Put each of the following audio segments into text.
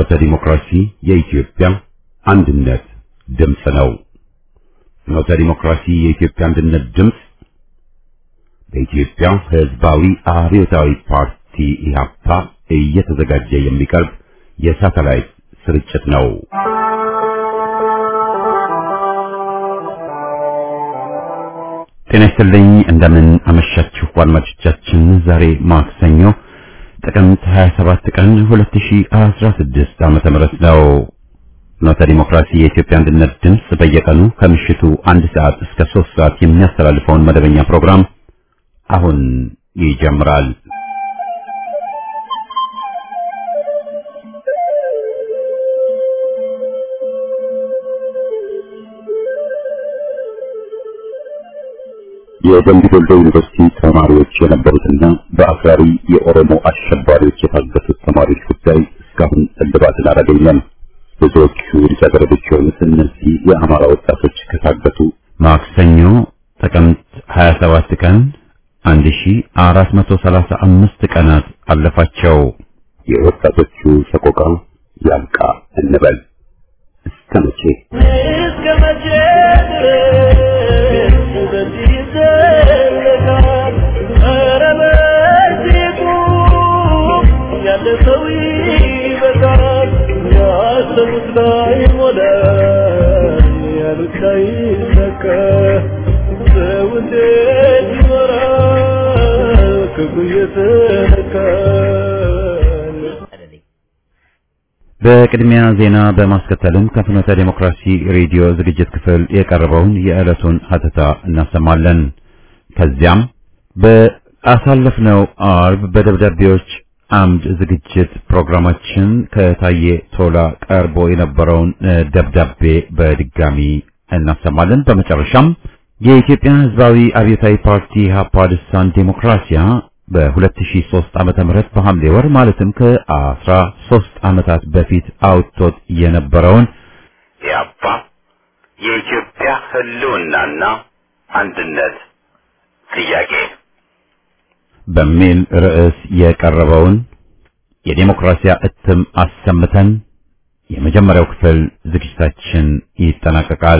ፍኖተ ዲሞክራሲ የኢትዮጵያ አንድነት ድምፅ ነው። ፍኖተ ዲሞክራሲ የኢትዮጵያ አንድነት ድምፅ በኢትዮጵያ ሕዝባዊ አብዮታዊ ፓርቲ ኢህአፓ እየተዘጋጀ የሚቀርብ የሳተላይት ስርጭት ነው። ጤና ይስጥልኝ። እንደምን አመሻችሁ አድማጮቻችን። ዛሬ ማክሰኞ ጥቅምት 27 ቀን 2016 ዓመተ ምህረት ነው። ፍኖተ ዲሞክራሲ የኢትዮጵያ አንድነት ድምፅ በየቀኑ ከምሽቱ አንድ ሰዓት እስከ 3 ሰዓት የሚያስተላልፈውን መደበኛ ፕሮግራም አሁን ይጀምራል። የደምቢ ዶሎ ዩኒቨርሲቲ ተማሪዎች የነበሩትና በአክራሪ የኦሮሞ አሸባሪዎች የታገቱት ተማሪዎች ጉዳይ እስካሁን እልባትን አላገኘም። ብዙዎቹ ልጃገረዶች የሆኑት እነዚህ የአማራ ወጣቶች ከታገቱ ማክሰኞ ጥቅምት 27 ቀን 1435 ቀናት አለፋቸው። የወጣቶቹ ሰቆቃ ያልቃ እንበል እስከ መቼ እስከ መቼ ድረስ በዚህ ይዘለቃል? ኧረ በዚሁ ያለ ሰው ይበቃል። ያሰቡት ላይ ሞላ፣ ያሉት ላይ ሰከ ሰው እንዴት ይኖራል? ክፉ እየተነካል በቅድሚያ ዜና በማስከተልም ከፍኖተ ዴሞክራሲ ሬዲዮ ዝግጅት ክፍል የቀረበውን የዕለቱን ሀተታ እናሰማለን። ከዚያም በአሳለፍነው አርብ በደብዳቤዎች አምድ ዝግጅት ፕሮግራማችን ከታየ ቶላ ቀርቦ የነበረውን እ፣ ደብዳቤ በድጋሚ እናሰማለን። በመጨረሻም የኢትዮጵያ ሕዝባዊ አብዮታዊ ፓርቲ ኢህአፓ ልሳን ዴሞክራሲያ በ2003 ዓመተ ምህረት በሐምሌ ወር ማለትም ከ13 ዓመታት በፊት አውጥቶት የነበረውን ኢህአፓ የኢትዮጵያ ህልውናና አንድነት ጥያቄ በሚል ርዕስ የቀረበውን የዴሞክራሲያ እትም አሰምተን የመጀመሪያው ክፍል ዝግጅታችን ይጠናቀቃል።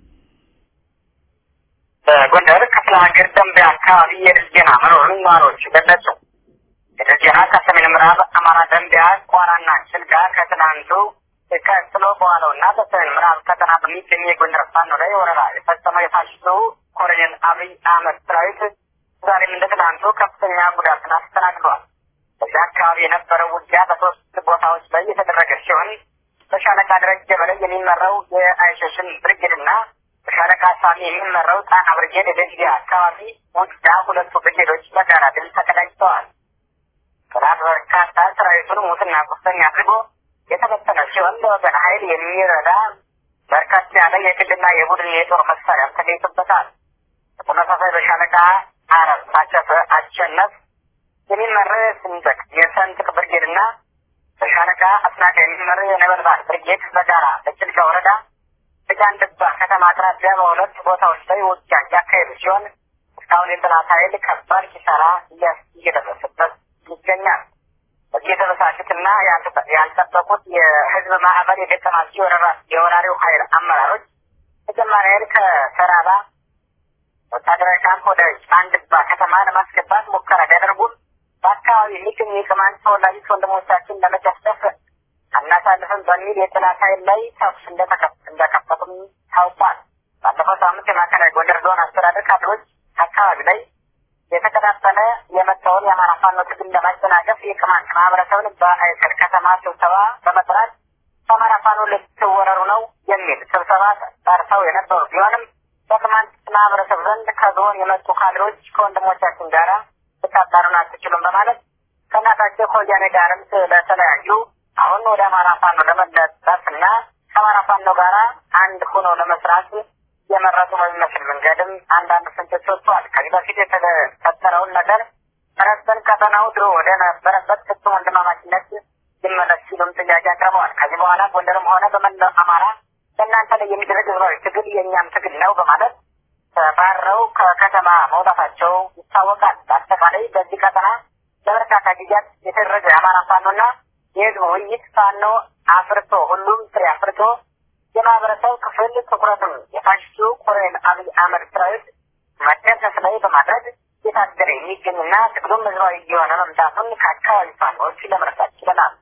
በጎንደር ክፍለ ሀገር ደንቢያ አካባቢ የድል ዜና መኖሩን ነዋሪዎች ገለጹ። የድል ዜና ከሰሜን ምዕራብ አማራ ደንቢያ፣ ቋራና ጭልጋ ከትናንቱ ቀጥሎ በኋላውና በሰሜን ምዕራብ ቀጠና በሚገኙ የጎንደር ፋኖ ላይ ወረራ የፈጸመው የፋሽስቱ ኮሎኔል አብይ አህመድ ሰራዊት ዛሬም እንደ ትናንቱ ከፍተኛ ጉዳትን አስተናግዷል። በዚህ አካባቢ የነበረው ውጊያ በሶስት ቦታዎች ላይ የተደረገ ሲሆን በሻለቃ ደረጀ በላይ የሚመራው የአይሸሽን ብርጌድና በሻለቃ ሳሚ የሚመራው ጣና ብርጌድ የደንጊያ አካባቢ ውጊያ ሁለቱ ብርጌዶች በጋራ ድል ተቀዳጅተዋል። ጠላት በርካታ ሰራዊቱን ሙትና ቁስለኛ አድርጎ የተበተነ ሲሆን ለወገን ኃይል የሚረዳ በርከት ያለ የግልና የቡድን የጦር መሳሪያ ተገኝቶበታል። በተመሳሳይ በሻለቃ አረብ ታጨፈ አሸነፍ የሚመራ የስንጠቅ የሰንጥቅ ብርጌድና በሻለቃ አስናቀ የሚመራ የነበልባል ብርጌድ በጋራ በጭልጋ ወረዳ በጃንድባ ከተማ አቅራቢያ በሁለት ቦታዎች ላይ ውጊያ እያካሄዱ ሲሆን እስካሁን የጠላት ኃይል ከባድ ኪሳራ እያስ- እየደረሰበት ይገኛል። በዚህ የተበሳጩትና ያልተ- ያልጠበቁት የህዝብ ማዕበል የገጠማቸው የወረራ- የወራሪው ኃይል አመራሮች ተጨማሪ ኃይል ከተራራ ወታደራዊ ካምፕ ወደ ጫንድባ ከተማ ለማስገባት ሙከራ ቢያደርጉም በአካባቢ የሚገኙ የቅማንት ተወላጆች ወንድሞቻችን ለመጨፍጨፍ አናሳልፍም በሚል የጠላት ኃይል ላይ ተኩስ እንደተከፍ- እንደከፈቱም ታውቋል። ባለፈው ሳምንት የማዕከላዊ ጎንደር ዞን አስተዳደር ካድሮች አካባቢ ላይ የተቀጣጠለ የመጣውን የአማራ ፋኖ ትግል ለማጨናገፍ የቅማንት ማህበረሰብን በአይሰድ ከተማ ስብሰባ በመጥራት በአማራ ፋኖ ልትወረሩ ነው የሚል ስብሰባ ጠርተው የነበሩ ቢሆንም በቅማንት ማህበረሰብ ዘንድ ከዞን የመጡ ካድሮች ከወንድሞቻችን ጋራ ልታጣሩን አትችሉም በማለት ከእናታቸው ከወያኔ ጋርም ስለተለያዩ አሁን ወደ አማራ ፋኖ ለመለጠፍ እና ከአማራ ፋኖ ጋራ አንድ ሆኖ ለመስራት የመረጡ በሚመስል መንገድም አንዳንድ ፍንጮች ወጥተዋል። ከዚህ በፊት የተፈጠረውን ነገር ረስተን ቀጠናው ድሮ ወደ ነበረበት ፍጹም ወንድማማችነት ይመለስ ሲሉም ጥያቄ አቅርበዋል። ከዚህ በኋላ ጎንደርም ሆነ በመላው አማራ በእናንተ ላይ የሚደረግ ህዝባዊ ትግል የእኛም ትግል ነው በማለት ተባረው ከከተማ መውጣታቸው ይታወቃል። በአጠቃላይ በዚህ ቀጠና ለበርካታ ጊዜያት የተደረገ የአማራ ፋኖና የህዝብ ውይይት ፋኖ አፍርቶ ሁሉም ፍሬ አፍርቶ የማህበረሰብ ክፍል ትኩረቱን የፋሽስቱ ኮሎኔል አብይ አህመድ ሰራዊት መደምሰስ ላይ በማድረግ የታገለ የሚገኝና ትግሉም ህዝባዊ እየሆነ መምጣቱን ከአካባቢ ፋኖዎች ለመረዳት ችለናል።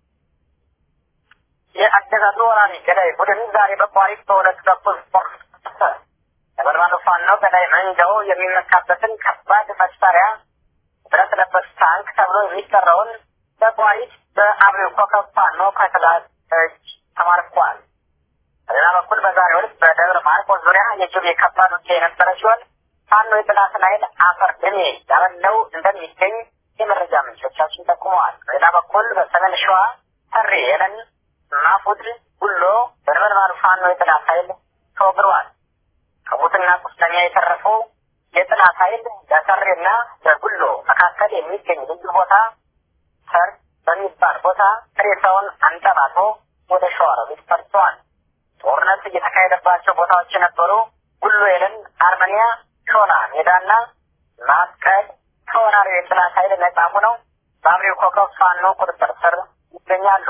የአገዛዙ ወራሪ ገዳይ ቡድን ዛሬ በቋሪት በሁለት በኩል ነበልባሉ ፋኖ ገዳይ መንጃው የሚመካበትን ከባድ መሳሪያ ብረት ለበስ ታንክ ተብሎ የሚጠራውን በቋሪት በአብሬው ኮከብ ፋኖ ከጠላት እጅ ተማርኳል። በሌላ በኩል በዛሬው ዕለት በደብረ ማርቆስ ዙሪያ የጅብ የከባድ ውጊያ የነበረ ሲሆን ፋኖ የጠላትን ኃይል አፈር ድሜ ያበለው እንደሚገኝ የመረጃ ምንጮቻችን ጠቁመዋል። በሌላ በኩል በሰሜን ሸዋ ተሬ የለን ማፉድ ጉሎ በነበልባሉ ፋኖ የጠላት ኃይል ተወግረዋል። ከሙትና ቁስለኛ የተረፈው የጠላት ኃይል በተሬና በጉሎ መካከል የሚገኝ ልዩ ቦታ ሰር በሚባል ቦታ ሬሳውን አንጠባቶ ወደ ሸዋሮቢት ፈርሰዋል። ጦርነት እየተካሄደባቸው ቦታዎች የነበሩ ጉሎ የለን፣ አርመኒያ፣ ሾላ ሜዳና ማስቀል ከወራሪው የጠላት ኃይል ነጻ ሆነው በአብሬው ኮከብ ፋኖ ቁጥጥር ስር ይገኛሉ።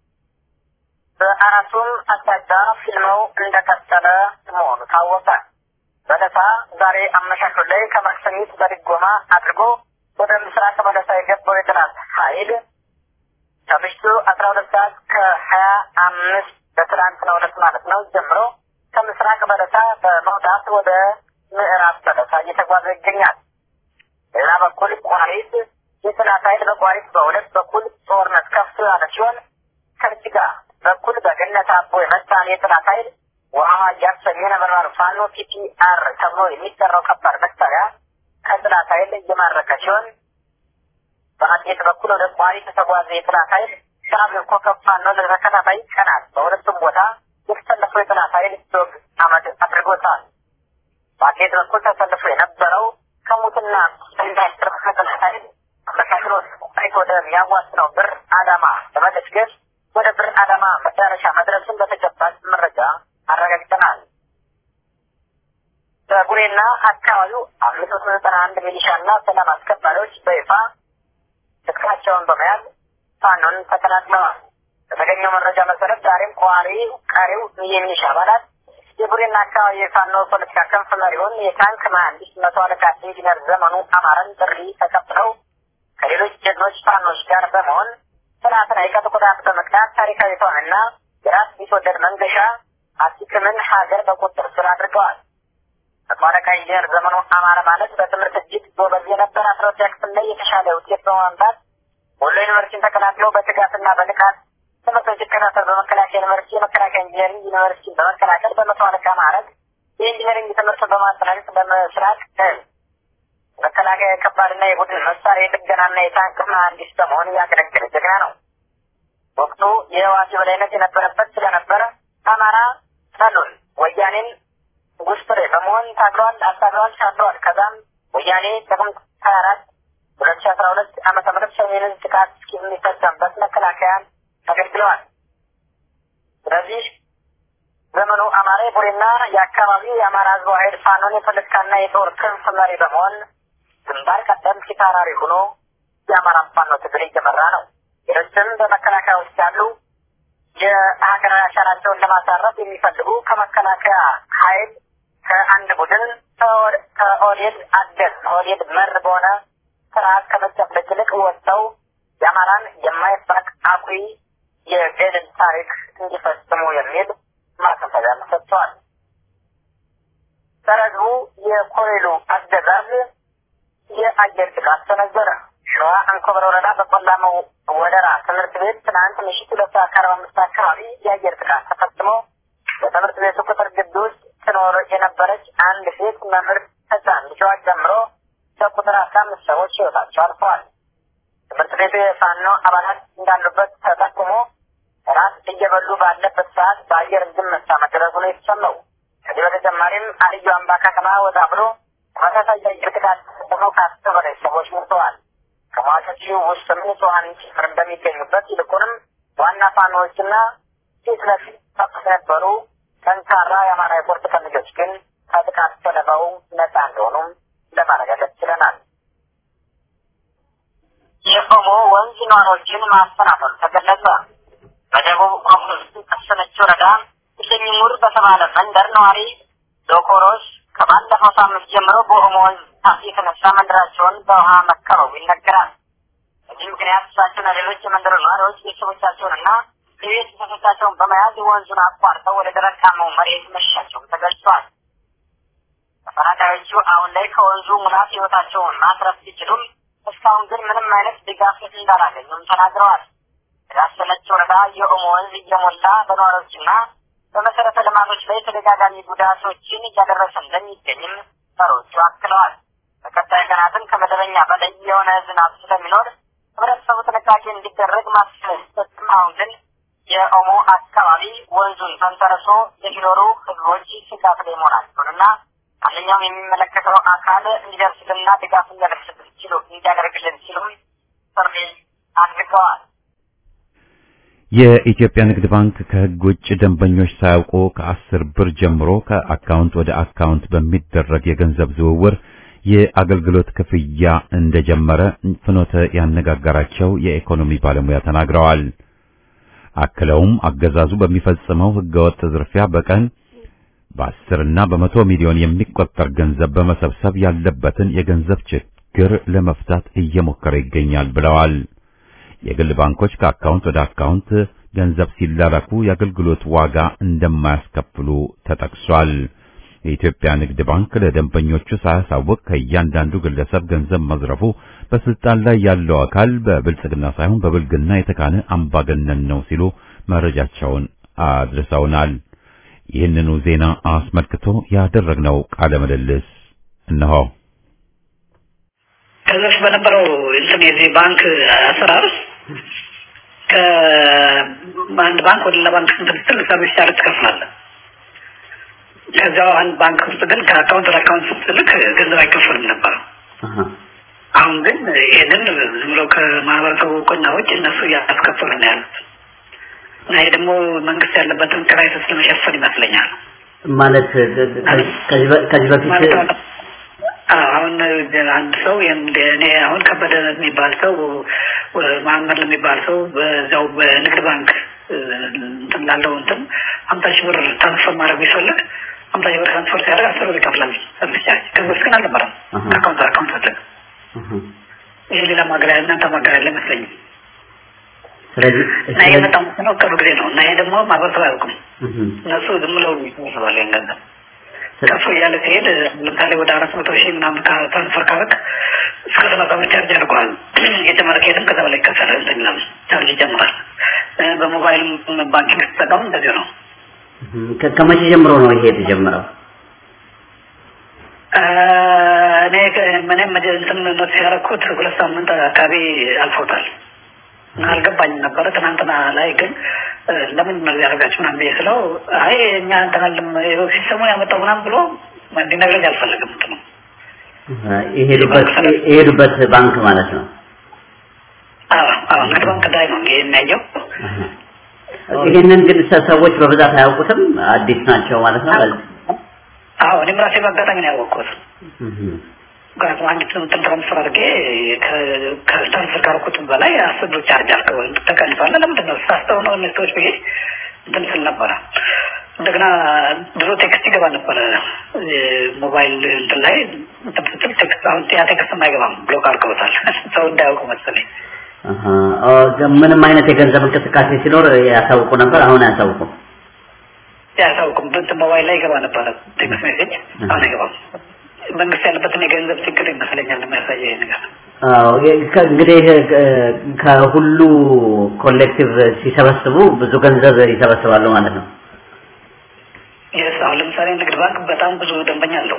በአራቱም አቅጣጫ ፊልመው እንደቀጠለ መሆኑ ታወቀ። በለሳ ዛሬ አመሻሹ ላይ ከማክሰኝት በድጎማ አድርጎ ወደ ምስራቅ በለሳ የገባው የጠላት ኃይል ከምሽቱ አስራ ሁለት ሰዓት ከሀያ አምስት በትናንትናው ዕለት ማለት ነው ጀምሮ ከምስራቅ በለሳ በመውጣት ወደ ምዕራብ በለሳ እየተጓዘ ይገኛል። ሌላ በኩል ቋሪት የጠላት ኃይል በቋሪት በሁለት በኩል ጦርነት ከፍቶ ያለ ሲሆን ከጅጋ በኩል በገነት አቦ የመጣን የጠላት ኃይል ውሃ እያሰኘ ነበልባሉ ፋኖ ፒፒአር ተብሎ የሚጠራው ከባድ መሳሪያ ከጠላት ኃይል እየማረከ ሲሆን በአጤት በኩል ወደ ቋሪት የተጓዘ የጠላት ኃይል በአብር ኮከብ ፋኖ ለተከታታይ ቀናት በሁለቱም ቦታ የተሰለፈው የጠላት ኃይል ዶግ አመድ አድርጎታል። በአጤት በኩል ተሰልፎ የነበረው ከሙትና እንዳይስር ከጠላት ኃይል አመሳክሎ ቋሪት ወደሚያዋስነው ብር አዳማ በመገስገስ ወደ ብር አዳማ መዳረሻ መድረሱን በተጨባጭ መረጃ አረጋግጠናል። በቡሬና አካባቢው አምስት መቶ ዘጠና አንድ ሚሊሻና ሰላም አስከባሪዎች በይፋ ትጥቃቸውን በመያዝ ፋኖን ተቀላቅለዋል። በተገኘው መረጃ መሰረት ዛሬም ቋሪ ቀሪው የሚሊሻ አባላት የቡሬና አካባቢ የፋኖ ፖለቲካ ክንፍ መሪውን የታንክ መሀንዲስ መቶ አለቃ ኢንጂነር ዘመኑ አማረን ጥሪ ተቀብለው ከሌሎች ጀግኖች ፋኖች ጋር በመሆን ጥናትን አይቀጡ ቁጣት በመቅዳት ታሪካዊቷንና የራስ ቢትወደድ መንገሻ አሲክምን ሀገር በቁጥጥር ስር አድርገዋል። ተቋረቃ ኢንጂነር ዘመኑ አማረ ማለት በትምህርት እጅግ ጎበዝ የነበረ አስራ ሁለተኛ ክፍል ላይ የተሻለ ውጤት በማምጣት ወሎ ዩኒቨርሲቲን ተቀላቅለው በትጋትና በንቃት ትምህርቶች ሲከታተል በመከላከያ ዩኒቨርሲቲ የመከላከያ ኢንጂነሪንግ ዩኒቨርሲቲን በመቀላቀል በመቶ አለቃ ማዕረግ የኢንጂነሪንግ ትምህርትን በማጠናቀቅ በምስራቅ መከላከያ የከባድና የቡድን መሳሪያ የጥገናና የታንክ መሀንዲስ በመሆን ያገለገለ ጀግና ነው። ወቅቱ የህዋሲ በላይነት የነበረበት ስለነበረ አማራ ጠሉን ወያኔን ጉስጥሬ በመሆን ታግሏል፣ አታግሏል፣ ሻግሯል። ከዛም ወያኔ ጥቅምት ሀያ አራት ሁለት ሺ አስራ ሁለት ዓመተ ምህረት ሰሜንን ጥቃት እስከሚፈጸምበት መከላከያን አገልግለዋል። ስለዚህ ዘመኑ አማራ የቡሬና የአካባቢው የአማራ ህዝብ ኃይል ፋኖን የፖለቲካና የጦር ክንፍ መሪ በመሆን ግንባር ቀደም ፊታውራሪ ሆኖ የአማራን ፋኖ ትግል እየመራ ነው። ሌሎችም በመከላከያ ውስጥ ያሉ የሀገራዊ አሻራቸውን ለማሳረፍ የሚፈልጉ ከመከላከያ ኃይል ከአንድ ቡድን ከኦህዴድ አደን ኦህዴድ መር በሆነ ስርዓት ከመጨፍለቅ ይልቅ ወጥተው የአማራን የማይፋቅ አኩሪ የገድል ታሪክ እንዲፈጽሙ የሚል ማሳሰቢያ ሰጥተዋል። ሰረዙ የኮሬሉ አገዛዝ የአየር ጥቃት ሰነዘረ። ሸዋ አንኮበር ወረዳ በቆላማው ወደራ ትምህርት ቤት ትናንት ምሽት ሁለት ሰዓት ከአርባ አምስት አካባቢ የአየር ጥቃት ተፈጽሞ በትምህርት ቤቱ ቅጥር ግቢ ውስጥ ትኖር የነበረች አንድ ሴት መምህር ህፃን ልጇ ጨምሮ በቁጥር አስራ አምስት ሰዎች ህይወታቸው አልፈዋል። ትምህርት ቤቱ የፋኖ አባላት እንዳሉበት ተጠቁሞ ራት እየበሉ ባለበት ሰዓት በአየር ዝምታ መደረጉ ነው የተሰማው። ከዚህ በተጨማሪም አልዩ አምባ ከተማ ወጣ ብሎ ተመሳሳይ የአየር ጥቃት ተፈጽሞ ከአስር በላይ ሰዎች ሞተዋል። ከሟቾቹ ውስጥ ንጹሐን ጭምር እንደሚገኙበት ይልቁንም ዋና ፋኖዎችና ፊት ለፊት ተኩስ የነበሩ ጠንካራ የአማራ የፖርት ቀንጆች ግን ከጥቃት ሰለባው ነጻ እንደሆኑም ለማረጋገጥ ችለናል። የኦሞ ወንዝ ነዋሪዎችን ማፈናቀሉ ተገለጸ። በደቡብ ኦሞ ቀሰነች ወረዳ ኢሰኝሙር በተባለ መንደር ነዋሪ ዶኮሮች ከባለፈው ሳምንት ጀምሮ በኦሞ ወንዝ ጣፍ የተነሳ መንደራቸውን በውሃ መከበቡ ይነገራል። በዚህ ምክንያት እሳቸውና ሌሎች የመንደሩ ነዋሪዎች ቤተሰቦቻቸውንና የቤት እንስሶቻቸውን በመያዝ ወንዙን አቋርጠው ወደ ደረቃማው መሬት መሸሻቸውም ተገልጿል። ተፈናቃዮቹ አሁን ላይ ከወንዙ ሙላት ህይወታቸውን ማትረፍ ቢችሉም እስካሁን ግን ምንም አይነት ድጋፍ እንዳላገኙም ተናግረዋል። ያሰነች ወረዳ የኦሞ ወንዝ እየሞላ በነዋሪዎችና በመሰረተ ልማቶች ላይ ተደጋጋሚ ጉዳቶችን እያደረሰ እንደሚገኝም ሰሮቹ አክለዋል። በቀጣይ ቀናትም ከመደበኛ በላይ የሆነ ዝናብ ስለሚኖር ህብረተሰቡ ጥንቃቄ እንዲደረግ ማስለሰትም አሁን ግን የኦሞ አካባቢ ወንዙን ተንተርሶ የሚኖሩ ህዝቦች ስጋት ላይ መሆናቸውንና ማንኛውም የሚመለከተው አካል እንዲደርስልና ድጋፍ እንዲያደርስልን ሲሉ እንዲያደርግልን ሲሉም ጥሪ አድርገዋል። የኢትዮጵያ ንግድ ባንክ ከህግ ውጭ ደንበኞች ሳያውቁ ከአስር ብር ጀምሮ ከአካውንት ወደ አካውንት በሚደረግ የገንዘብ ዝውውር የአገልግሎት ክፍያ እንደጀመረ ፍኖተ ያነጋገራቸው የኢኮኖሚ ባለሙያ ተናግረዋል። አክለውም አገዛዙ በሚፈጽመው ህገወጥ ዝርፊያ በቀን በአስር እና በመቶ ሚሊዮን የሚቆጠር ገንዘብ በመሰብሰብ ያለበትን የገንዘብ ችግር ለመፍታት እየሞከረ ይገኛል ብለዋል። የግል ባንኮች ከአካውንት ወደ አካውንት ገንዘብ ሲላላኩ የአገልግሎት ዋጋ እንደማያስከፍሉ ተጠቅሷል። የኢትዮጵያ ንግድ ባንክ ለደንበኞቹ ሳያሳውቅ ከእያንዳንዱ ግለሰብ ገንዘብ መዝረፉ በስልጣን ላይ ያለው አካል በብልጽግና ሳይሆን በብልግና የተካነ አምባገነን ነው ሲሉ መረጃቸውን አድርሰውናል። ይህንኑ ዜና አስመልክቶ ያደረግነው ቃለ ምልልስ እነሆ። ከዚህ በነበረው እንትን የዚህ ባንክ አሰራር ከአንድ ባንክ ወደ ሌላ ባንክ እንትን ስትል ሰርቪስ ቻርጅ ትከፍላለህ። ከዚያው አንድ ባንክ ውስጥ ግን ከአካውንት ወደ አካውንት ስትልክ ገንዘብ አይከፈልም ነበር። አሁን ግን ይህንን ዝም ብለው ከማህበረሰቡ እውቅና ውጭ እነሱ እያስከፈሉ ነው ያሉት እና ይሄ ደግሞ መንግስት ያለበትን ክራይሲስ ለመሸፈን ይመስለኛል። ማለት ከዚህ በፊት አሁን አንድ ሰው እኔ አሁን ከበደ የሚባል ሰው መሀመድ የሚባል ሰው በዛው በንግድ ባንክ እንትን ላለው እንትን ሀምሳ ሺህ ብር ትራንስፈር ማድረግ ቢፈልግ ሀምሳ ሺህ ብር ትራንስፈር ሲያደርግ አስር ብር ይከፍላል ሰርቪስ ቻርጅ። ከዚህ በፊት ግን አልነበረም። አካውንት አካውንት ፈለግ ይሄ ሌላ ማገሪያ እናንተ ማገሪያ ያለ አይመስለኝም። ስለዚህ እና ይሄ በጣም ነው ቅርብ ጊዜ ነው እና ይሄ ደግሞ ማህበረሰብ አያውቅም። እነሱ ዝም ብለው ይሰባል ያን ገንዘብ ከፍ እያለ ሲሄድ ለምሳሌ ወደ አራት መቶ ሺህ ምናምን ትራንስፈር ካረግ እስከ ሰላሳ ብር ቻርጅ ያደርገዋል። የጨመረ ከሄድም ከዛ በላይ ይከፈላል። እንትን ይላል ቻርጅ ይጨምራል። በሞባይል ባንኪንግ ስትጠቀሙ እንደዚሁ ነው። ከመቼ ጀምሮ ነው ይሄ የተጀመረው? እኔ ምንም እንትን ኖቲስ ያደረኩት ሁለት ሳምንት አካባቢ አልፎታል። አልገባኝም ነበረ። ትናንትና ላይ ግን ለምን ነው ያደርጋችሁ ምናምን ብዬ ስለው አይ እኛ እንትናልም ሲስተሙን ያመጣው ምናምን ብሎ እንዲነግረኝ አልፈለግም። እንትኑ የሄዱበት ባንክ ማለት ነው። አዎ አዎ፣ ንግድ ባንክ ላይ ነው ይሄ የሚያየው። ይህንን ግን ሰዎች በብዛት አያውቁትም፣ አዲስ ናቸው ማለት ነው። አዎ እኔም ራሴ በአጋጣሚ ነው ያወቅሁት። ምክንያቱም አንዲት እንትን ትራንስፈር አድርጌ ከትራንስፈር ካደረኩትም በላይ አስር ብር ቻርጅ አድርገው ተቀንሷል። ለምንድን ነው ሳስተው ነው እነዚህ ሰዎች ብዬ እንትን ስል ነበረ። እንደገና ድሮ ቴክስት ይገባ ነበረ ሞባይል እንትን ላይ እንትን ስትል ቴክስት አሁን ያ ቴክስትም አይገባም፣ ብሎክ አድርገውታል። ሰው እንዳያውቁ መሰለኝ። ምንም አይነት የገንዘብ እንቅስቃሴ ሲኖር ያሳውቁ ነበር። አሁን አያሳውቁም። ያሳውቁም እንትን ሞባይል ላይ ይገባ ነበረ ቴክስት ሜሴጅ፣ አሁን አይገባም። መንግስት ያለበትን የገንዘብ ችግር ይመስለኛል የሚያሳየው ይሄ ነገር። አዎ እንግዲህ ከሁሉ ኮሌክቲቭ ሲሰበስቡ ብዙ ገንዘብ ይሰበስባሉ ማለት ነው። የስ አሁን ለምሳሌ ንግድ ባንክ በጣም ብዙ ደንበኛ አለው።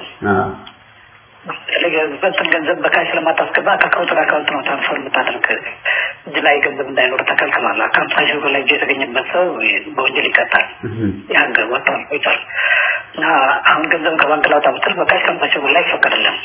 በትን ገንዘብ በካሽ ስለማታስገባ ከአካውንት ወደ አካውንት ነው ትራንስፈር የምታደርግ። እጅ ላይ ገንዘብ እንዳይኖር ተከልክሏል። ከሀምሳ ሺህ ብር ላይ እጅ የተገኘበት ሰው በወንጀል ይቀጣል። ያን ወጥቷል ቆይቷል። እና አሁን ገንዘብ ከባንክ ላውጣ ብትል በካሽ ከሀምሳ ሺህ ብር ላይ አይፈቀድልም።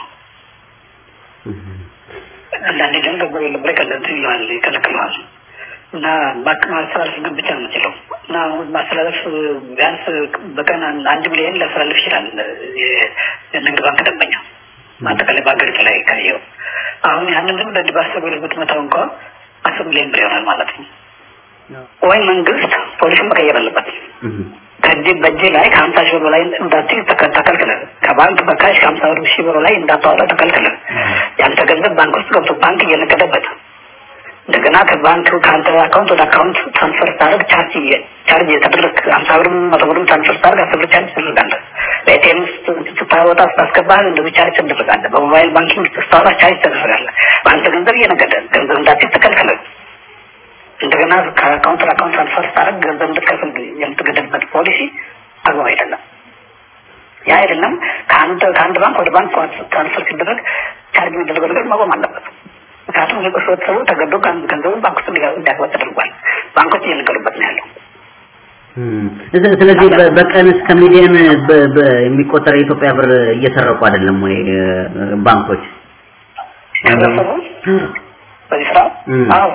አንዳንዴ ደግሞ ገንዘብ የለም ብለህ ቀለንት ይለዋል ይከለክለዋል። እና ባንክ ማስተላለፍ ግን ብቻ ነው የምችለው እና ማስተላለፍ ቢያንስ በቀን አንድ ሚሊዮን ሊያስተላልፍ ይችላል የንግድ ባንክ ደንበኛ በአጠቃላይ በሀገሪቱ ላይ ካየው አሁን ያንን ግን በዚህ በአስር ብር ብትመታው እንኳ አስር ሚሊዮን ብር ይሆናል ማለት ነው። ወይ መንግስት ፖሊሱን መቀየር አለበት። ከእጅ በእጅ ላይ ከሀምሳ ሺህ ብር በላይ እንዳትይዝ ተከ- ተከልክለን ከባንክ በካሽ ከሀምሳ ብር ሺህ ብር ላይ እንዳታወጣ ተከልክለን ያንተ ገንዘብ ባንክ ውስጥ ገብቶ ባንክ እየነገደበት እንደገና ከባንክ ከአንተ አካውንት ወደ አካውንት ትራንስፈር ስታደርግ ቻርጅ እየ- ቻርጅ የተደረግ ሀምሳ ብርም መቶ ብርም ትራንስፈር ስታደርግ አስር ብር ቻርጅ ትደረጋለህ። በኤቲኤም ስታወጣ ስታስገባ እንደዚህ ቻርጅ ትደረጋለህ። በሞባይል ባንኪንግ ስታወጣ ቻርጅ ትደረጋለህ። በአንተ ገንዘብ እየነገደ ገንዘብ እንዳትይዝ ተከልክለን እንደገና ከአካውንት ለአካውንት ትራንስፈር ስታደርግ ገንዘብ እንድትከፍል የምትገደድበት ፖሊሲ አግባብ አይደለም። ያ አይደለም ከአንድ ከአንድ ባንክ ወደ ባንክ ትራንስፈር ሲደረግ ቻርጅ የሚደረገው ነገር መቆም አለበት። ምክንያቱም ህብረተሰቡ ተገዶ ገን- ገንዘቡን ባንክ ውስጥ እንዲጋ- እንዲያስገባ ተደርጓል። ባንኮች እየነገሩበት ነው ያለው። እም፣ ስለ- ስለዚህ በ- በቀን እስከ ሚሊዮን በ- በ- የሚቆጠር የኢትዮጵያ ብር እየሰረቁ አይደለም ወይ እ፣ ባንኮች? ህብረተሰቡ በዚህ ስራ እም። አዎ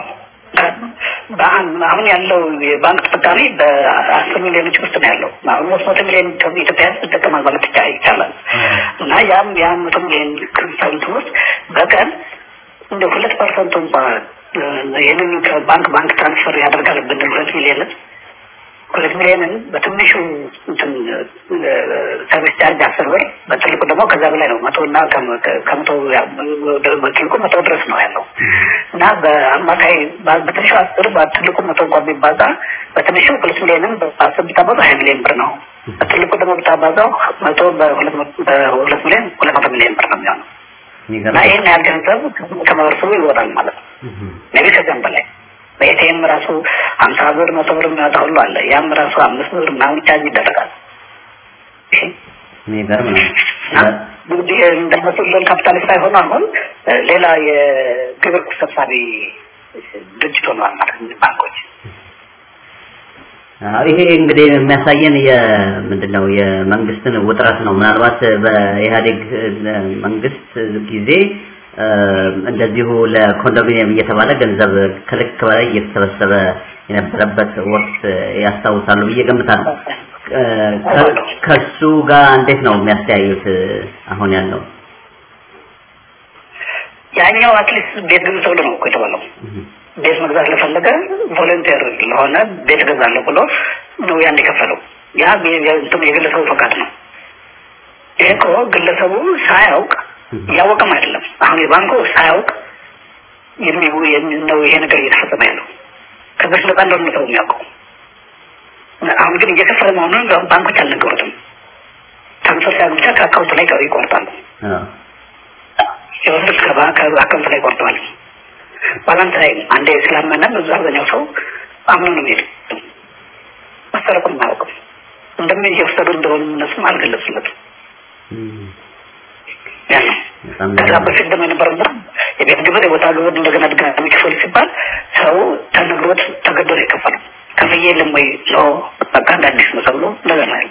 በአን- አሁን ያለው የባንክ ተጠቃሚ በአስር ሚሊዮኖች ውስጥ ነው ያለው። አሁን ሶስት መቶ ሚሊዮን ኢትዮጵያ ህዝብ ይጠቀማል ማለት ይቻ- ይቻላል እና ያም ያን መቶ ሚሊዮን ክሪስታንት ውስጥ በቀን እንደ ሁለት ፐርሰንቱ እንኳን እ፣ ይህንን ከባንክ ባንክ ትራንስፈር ያደርጋል ብንል ሁለት ሚሊዮንን ሁለት ሚሊዮንን በትንሹ እንትን እ፣ ሰርቪስ ቻርጅ አስር ብር በትልቁ ደግሞ ከዛ በላይ ነው። መቶ እና ከመ- ከ- ከመቶ ያ- በትልቁ መቶ ድረስ ነው ያለው እና በአማካይ በ- በትንሹ አስር በትልቁ መቶ እንኳን ቢባዛ በትንሹ ሁለት ሚሊዮንን በአስር ብታባዛው ሀያ ሚሊዮን ብር ነው። በትልቁ ደግሞ ብታባዛው መቶ በሁለት መቶ- በሁለት ሚሊዮን ሁለት መቶ ሚሊዮን ብር ነው የሚሆነው እና ይገርማል። ይህን ያህል ገንዘብ ከማህበረሰቡ ይወጣል ማለት ነው። ሜቢ ከዚያም በላይ በኤቲኤም ራሱ ሀምሳ ብር መቶ ብር የሚወጣ ሁሉ አለ። ያም ራሱ አምስት ብር ምናምን ቻርጅ ይደረጋል። ይሄ የሚገርም ነው። እና እንግዲህ እንደነሱ ሎን ካፒታሊስት ሳይሆኑ አሁን እ፣ ሌላ የግብር ሰብሳቢ ድርጅት ሆነዋል ማለት ነው ባንኮች። አዎ፣ ይሄ እንግዲህ የሚያሳየን የምንድን ነው የመንግስትን ውጥረት ነው። ምናልባት በኢህአዴግ እ፣ መንግስት ጊዜ እ፣ እንደዚሁ ለኮንዶሚኒየም እየተባለ ገንዘብ ከልክ በላይ እየተሰበሰበ የነበረበት ወቅት ያስታውሳሉ ብዬ ገምታለሁ። እ፣ ከ- ከሱ ጋር እንዴት ነው የሚያስተያዩት እ፣ አሁን ያለው? ያኛው አትሊስት ቤት ግዙ ተብሎ ነው እኮ የተባለው። ቤት መግዛት ለፈለገ ቮለንቴር ለሆነ ቤት እገዛለሁ ብሎ ነው ያን የከፈለው። ያ የ- የ- እንትኑ የግለሰቡ ፈቃድ ነው። ይሄ እኮ ግለሰቡ ሳያውቅ እያወቀም አይደለም። አሁን የባንኩ ሳያውቅ የሚው የሚ- ነው ይሄ ነገር እየተፈጸመ ያለው ከዚህ ነፃ እንደሆነ ሰው የሚያውቀው። አሁን ግን እየከፈለ መሆኑን ባንኮች አልነገሩትም። ትራንስፈር ሲያደርጉ ብቻ ከአካውንት ላይ ይቆርጣሉ። አዎ። የወሰዱት ከአካውንት ላይ ቆርጠዋል። ባላንስ ላይ አንዴ ስላመነ ብዙ አብዛኛው ሰው አምኖ ነው የሚሄድ መሰረቁን አያውቅም። እንደምን እየወሰዱ እንደሆኑ እነሱም አልገለጹለትም። እም፣ ያ ነው። በጣም ከዛ በፊት ደግሞ የነበረው የቤት ግብር፣ የቦታ ግብር እንደገና ድጋሚ ክፈሉ ሲባል ሰው ተነግሮት ተገዶ ነው የከፈለው። ከፍዬ የለም ወይ ኖ በቃ እንደ አዲስ ነው ተብሎ እንደገና ነው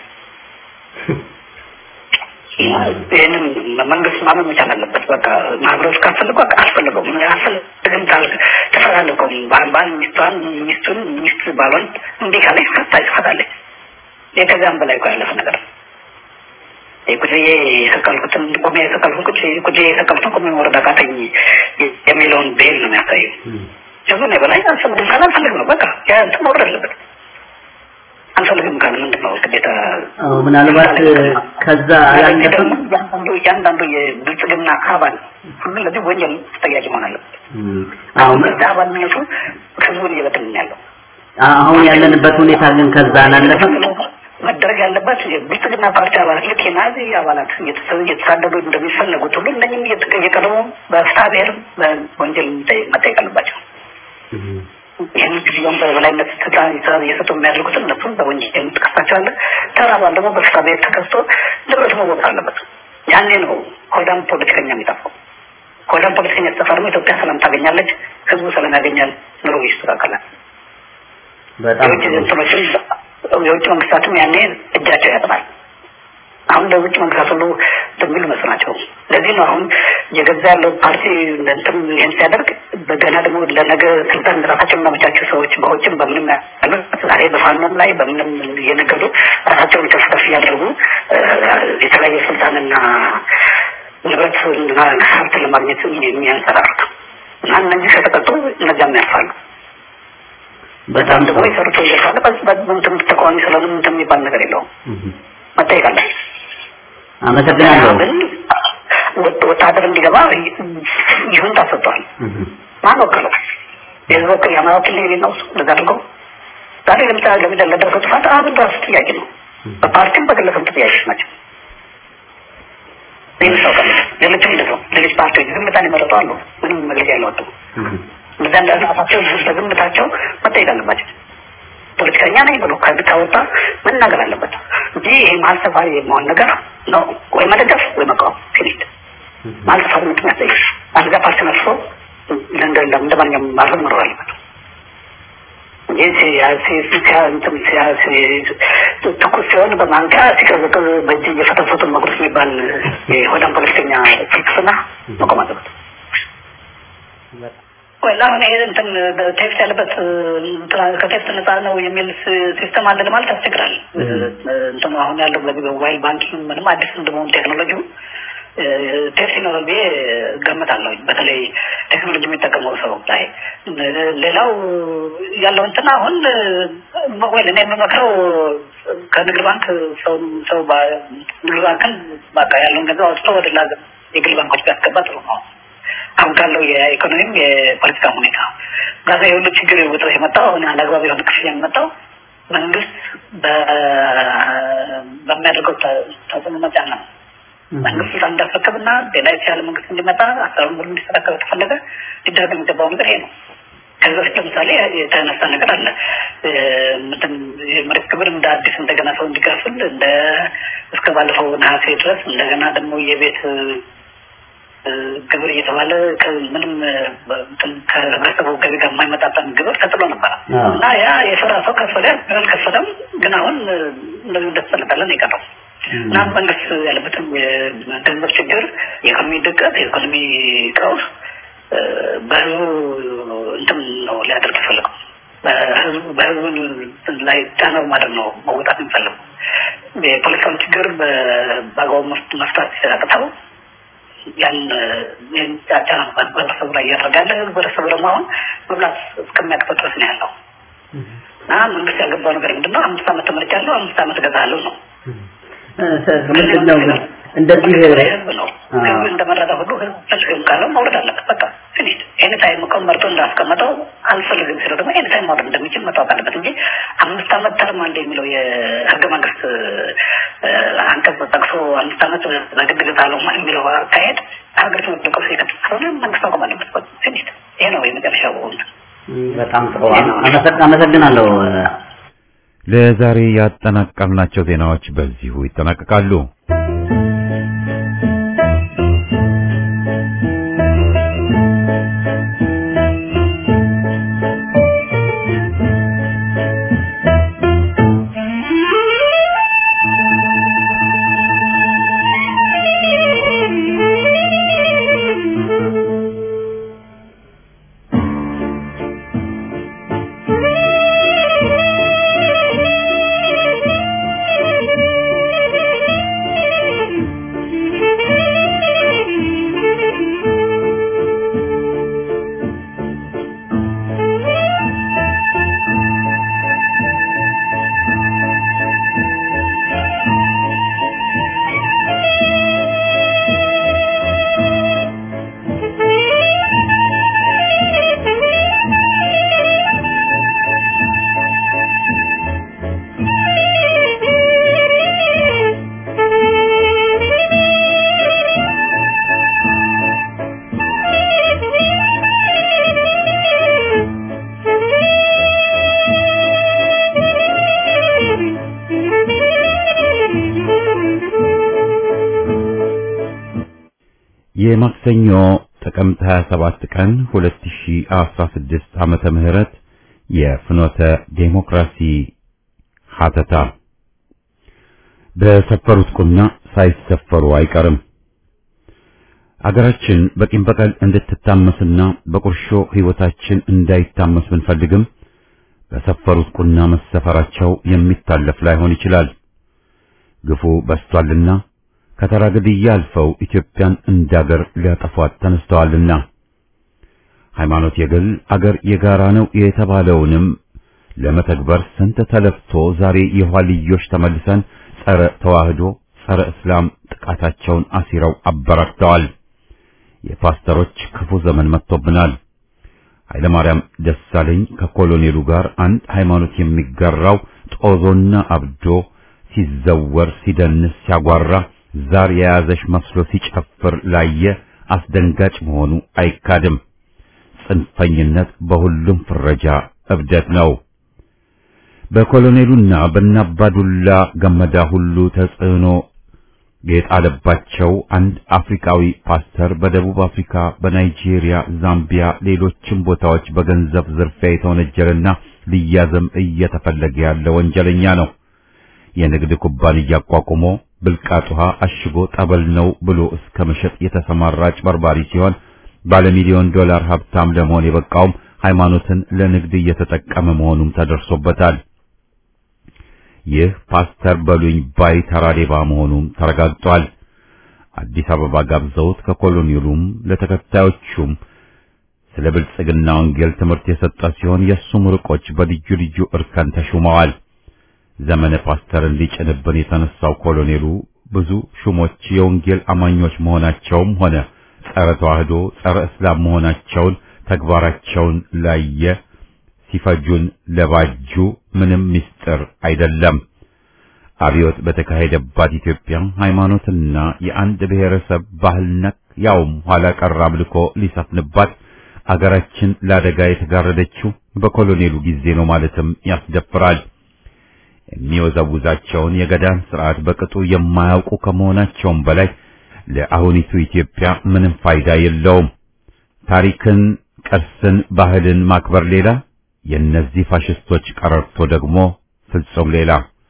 ይህንን መንግስት ማመን መቻል አለበት። በቃ ማህበረሰብ ካስፈልገው በቃ አስፈልገውም አስፈልግም ተፈላለገውም ባል ሚስቷን ሚስቱን ሚስት ባሏን እንዲህ ካለች ፈታ ይፈታለች። ይህ ከዚያም በላይ እኮ ያለፈ ነገር ነው። ቁጭ ብዬ የሰቀልኩትን ቁሜ የሰቀልኩት ቁጭ ቁጭ ብዬ የሰቀልኩትን ቁሜ መውረድ አቃተኝ የሚለውን ብሄል ነው የሚያሳየው። ከዚህ በላይ አልፈልግም ካለ አልፈልግም ነው በቃ ያ እንትን መውረድ አለበት። አልፈልግም ካለ ምንድን ነው ግዴታ አዎ፣ ምናልባት ከዛ አላለፈም። እያንዳንዱ እያንዳንዱ የብልጽግና አባል ሁሉ ለዚህ ወንጀል ተጠያቂ መሆን አለበት። እም፣ አሁን አሁን ምርጫ አባልነቱ ህዝቡን እየበተንን ነው ያለው። አሁን ያለንበት ሁኔታ ግን ከዛ አላለፈም። መደረግ ያለበት የብልጽግና ፓርቲ አባላት ልክ የናዚ አባላት እየተሰ- እየተሳደዱ እንደሚፈለጉት ሁሉ እነኝም እየተቀ- እየቀረቡ በፍትሐ ብሔር በወንጀል መጠየቅ መጠየቅ አለባቸው። እም፣ ይህን ጊዜውን በበላይነት ስልጣን ይዛ- እየሰጡ የሚያደርጉት እነሱም በወንጀል ትከሳቸዋለህ። ተራ አባል ደግሞ በፍትሐ ብሔር ተከስቶ ንብረት መወጣት አለበት። ያኔ ነው ሆዳም ፖለቲከኛ የሚጠፋው። ሆዳም ፖለቲከኛ ሲጠፋ ደግሞ ኢትዮጵያ ሰላም ታገኛለች፣ ህዝቡ ሰላም ያገኛል፣ ኑሮ ይስተካከላል። በጣም የውጭ እንትኖችም የውጭ መንግስታትም ያኔ እጃቸው ያጥራል። አሁን ለውጭ መንግስታት ሁሉ የሚሉ መስናቸው። ለዚህ ነው አሁን የገዛ ያለው ፓርቲ እንትን ይህን ሲያደርግ በገና ደግሞ ለነገ ስልጣን ራሳቸውን እናመቻቸው ሰዎች በውጭም በምንም ያሉት ዛሬ በፋኖም ላይ በምንም እየነገዱ ራሳቸውን ከፍ ከፍ እያደረጉ እ፣ የተለያየ ስልጣንና ንብረት እና ሀብት ለማግኘት የሚያንሰራሩት እና እነዚህ ከተቀጡ እነዚያም ያልፋሉ። በጣም ደግሞ የሰሩት ወንጀል ካለ በምትም ተቃዋሚ ስለሆነ ምንትን የሚባል ነገር የለውም መጠየቅ አለ። አመሰግናለሁ። ግን ወጥ- ወታደር እንዲገባ ይሁን ታሰጥቷል። ማን ወከለው? የህዝብ ወክል የአማራ ወኪል ነው የሌለው እሱ እንደዛ አድርገው ዛሬ ለምሳሌ ለምደ ለደረሰው ጥፋት አብን ራሱ ጥያቄ ነው። በፓርቲም በግለሰብ ጥያቄዎች ናቸው። ይህን ሰው ቀለ ሌሎችም እንደዛው ሌሎች ፓርቲዎች ዝምታን የመረጡ አሉ። ምንም መግለጫ ያለወጡ እንደዛ እንዳራሳቸው በዝምታቸው መጠየቅ አለባቸው። ፖለቲከኛ ነኝ ብሎ ከዚህ ከወጣ መናገር አለበት እንጂ ይሄ መሀል ሰፋሪ የመሆን ነገር ነው። ወይ መደገፍ ወይ መቃወም ፊኒት መሀል ሰፋሪ ምንድን ያስጠይቅ አንዛ ፓርቲ ነፍሶ እንደ እንደ ማንኛውም ማድረግ መኖር አለበት እንጂ ሲያ- ሲ- ሲያ- እንትን ሲያ- ሲ- ትኩስ ሲሆን በማንኪያ ሲቀዘቅዝ በእጅ እየፈተፈቱ መጉረስ የሚባል የሆዳም ፖለቲከኛ ፍልስፍና መቆም አለበት። ወይ አሁን ይሄ እንትን ቴክስት ያለበት እንትና ከቴክስት ነፃ ነው የሚል ስ- ሲስተም አለ ለማለት ያስቸግራል። እንትኑ አሁን ያለው በዚህ በሞባይል ባንኪንግ ምንም አዲስ እንደመሆኑ ቴክኖሎጂው ቴክስት ይኖራል ብዬ እገምታለሁ። በተለይ ቴክኖሎጂ የሚጠቀመው ሰው ላይ ሌላው ያለው እንትን አሁን ወይ እኔ የምመክረው ከንግድ ባንክ ሰው ሰው ባ- ንግድ ባንክን በቃ ያለውን ገንዘብ አውጥቶ ወደ ላ የግል ባንኮች ቢያስገባ ጥሩ ነው። አሁን ካለው የኢኮኖሚም የፖለቲካ ሁኔታ ጋዛ የሁሉ ችግር ውጥረት የመጣው አሁን አላግባብ የሆነ ክፍያ የመጣው መንግስት በ- በሚያደርገው ተ- ተጽዕኖ መጫን ነው። መንግስት ስልጣን እንዳስረከብና ሌላ የተሻለ መንግስት እንዲመጣ አሰራሩን ሁሉ እንዲስተካከል ከተፈለገ ሊደረግ የሚገባው ነገር ይሄ ነው። ከዚህ በፊት ለምሳሌ የተነሳ ነገር አለ። እ፣ ምንድን የመሬት ግብር እንደ አዲስ እንደገና ሰው እንዲከፍል እንደ እስከ ባለፈው ነሐሴ ድረስ እንደገና ደግሞ የቤት እ፣ ግብር እየተባለ ከ- ምንም እ፣ እንትን ከህብረተሰቡ ገቢ ጋር የማይመጣጠን ግብር ተጥሎ ነበረ አዎ። እና ያ የስራ ሰው ከፈለ አልከፈለም፣ ግን አሁን እ፣ እንደዚህ እንደተሰለጠለን ነው የቀረው እና መንግስት ያለበትም የገንዘብ ችግር፣ የኢኮኖሚ ድቀት፣ የኢኮኖሚ ቀውስ እ፣ በህዝቡ እንትን ነው ሊያደርግ የፈለገው በህዝቡ በህዝቡ ላይ ጫና ማድረግ ነው መወጣት የሚፈልገው የፖለቲካውን ችግር በ- በአግባቡ መፍ- መፍታት ሲያቅተው ያን ያን ጫና በህብረተሰቡ ላይ እያደረጋለ ህብረተሰቡ ደግሞ አሁን መብላት እስከሚያቅተው ድረስ ነው ያለው እና መንግስት ያገባው ነገር ምንድነው? አምስት ዓመት ተመርጫለሁ፣ አምስት ዓመት እገዛለሁ ነው። ምንድን ነው እንደዚህ ህዝብ ነው ህዝብ እንደመረጠ ሁሉ ህዝብ ፈልግም ካለው መውረድ አለበት። በቃ ፊኒት ኤኒ ታይም እኮ መርጦ እንዳስቀመጠው አልፈልግም ሲለው ደግሞ ኤኒ ታይም ማውረድ እንደሚችል መታወቅ አለበት እንጂ አምስት ዓመት ተርም አለ የሚለው የህገ መንግስት እ፣ አንቀጽ ጠቅሶ አምስት ዓመት በግድ እገዛለሁ የሚለው አካሄድ ሀገሪቱ መጠቀሱ የቀጥል ስለሆነ መንግስት ማቆም አለበት። ፊኒት ይሄ ነው የመጨረሻው እንትን። በጣም ጥሩ አመሰግ- አመሰግናለሁ። ለዛሬ ያጠናቀርናቸው ዜናዎች በዚሁ ይጠናቀቃሉ። የማክሰኞ ጥቅምት 27 ቀን 2016 ዓመተ ምህረት የፍኖተ ዴሞክራሲ ሀተታ በሰፈሩት ቁና ሳይሰፈሩ አይቀርም። አገራችን በቂም በቀል እንድትታመስና በቁርሾ ሕይወታችን እንዳይታመስ ብንፈልግም በሰፈሩት ቁና መሰፈራቸው የሚታለፍ ላይሆን ይችላል። ግፉ በስቷልና ከተራ ግድያ አልፈው ኢትዮጵያን እንዳገር ሊያጠፏት ተነስተዋልና ሃይማኖት የግል አገር የጋራ ነው የተባለውንም ለመተግበር ስንት ተለፍቶ ዛሬ የኋልዮሽ ተመልሰን ጸረ ተዋህዶ ጸረ እስላም ጥቃታቸውን አሲረው አበራክተዋል። የፓስተሮች ክፉ ዘመን መጥቶብናል። ኃይለማርያም ደሳለኝ ከኮሎኔሉ ጋር አንድ ሃይማኖት የሚጋራው ጦዞና አብዶ ሲዘወር ሲደንስ ሲያጓራ ዛር የያዘሽ መስሎ ሲጨፍር ላየ አስደንጋጭ መሆኑ አይካድም። ጽንፈኝነት በሁሉም ፍረጃ እብደት ነው። በኮሎኔሉና በናባዱላ ገመዳ ሁሉ ተጽዕኖ የጣለባቸው አንድ አፍሪካዊ ፓስተር በደቡብ አፍሪካ፣ በናይጄሪያ፣ ዛምቢያ፣ ሌሎችም ቦታዎች በገንዘብ ዝርፊያ የተወነጀለና ሊያዘም እየተፈለገ ያለ ወንጀለኛ ነው። የንግድ ኩባንያ አቋቁሞ ብልቃጥ ውሃ አሽጎ ጠበል ነው ብሎ እስከ መሸጥ የተሰማራ አጭበርባሪ ሲሆን ባለሚሊዮን ዶላር ሀብታም ለመሆን የበቃውም ሃይማኖትን ለንግድ እየተጠቀመ መሆኑም ተደርሶበታል። ይህ ፓስተር በሉኝ ባይ ተራዴባ መሆኑም ተረጋግጧል። አዲስ አበባ ጋብዘውት ከኮሎኔሉም ለተከታዮቹም ስለ ብልጽግና ወንጌል ትምህርት የሰጠ ሲሆን የእሱም ርቆች በልዩ ልዩ እርከን ተሹመዋል። ዘመነ ፓስተርን ሊጭንብን የተነሳው ኮሎኔሉ ብዙ ሹሞች የወንጌል አማኞች መሆናቸውም ሆነ ጸረ ተዋህዶ ጸረ እስላም መሆናቸውን ተግባራቸውን ላየ ሲፈጁን ለባጁ ምንም ምስጢር አይደለም። አብዮት በተካሄደባት ኢትዮጵያ ሃይማኖትና የአንድ ብሔረሰብ ባህል ነክ ያውም ኋላ ቀር አምልኮ ሊሰፍንባት አገራችን ለአደጋ የተጋረደችው በኮሎኔሉ ጊዜ ነው ማለትም ያስደፍራል። የሚወዘውዛቸውን የገዳን ስርዓት በቅጡ የማያውቁ ከመሆናቸውም በላይ ለአሁኒቱ ኢትዮጵያ ምንም ፋይዳ የለውም። ታሪክን፣ ቅርስን፣ ባህልን ማክበር ሌላ፣ የእነዚህ ፋሽስቶች ቀረርቶ ደግሞ ፍጹም ሌላ።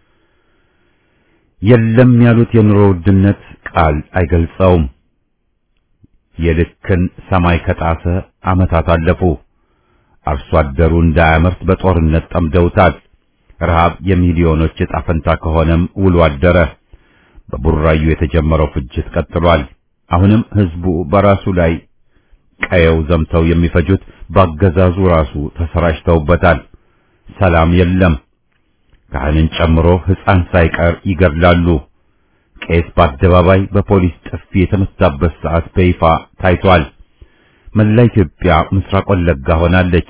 የለም ያሉት የኑሮ ውድነት ቃል አይገልጸውም። የልክን ሰማይ ከጣሰ ዓመታት አለፉ። አርሶ አደሩ እንዳያመርት በጦርነት ጠምደውታል። ረሃብ የሚሊዮኖች ዕጣ ፈንታ ከሆነም ውሎ አደረ። በቡራዩ የተጀመረው ፍጅት ቀጥሏል። አሁንም ህዝቡ በራሱ ላይ ቀየው ዘምተው የሚፈጁት ባገዛዙ ራሱ ተሰራጭተውበታል። ሰላም የለም። ካህንን ጨምሮ ሕፃን ሳይቀር ይገድላሉ። ቄስ በአደባባይ በፖሊስ ጥፊ የተመታበት ሰዓት በይፋ ታይቷል። መላ ኢትዮጵያ ምስራቅ ወለጋ ሆናለች።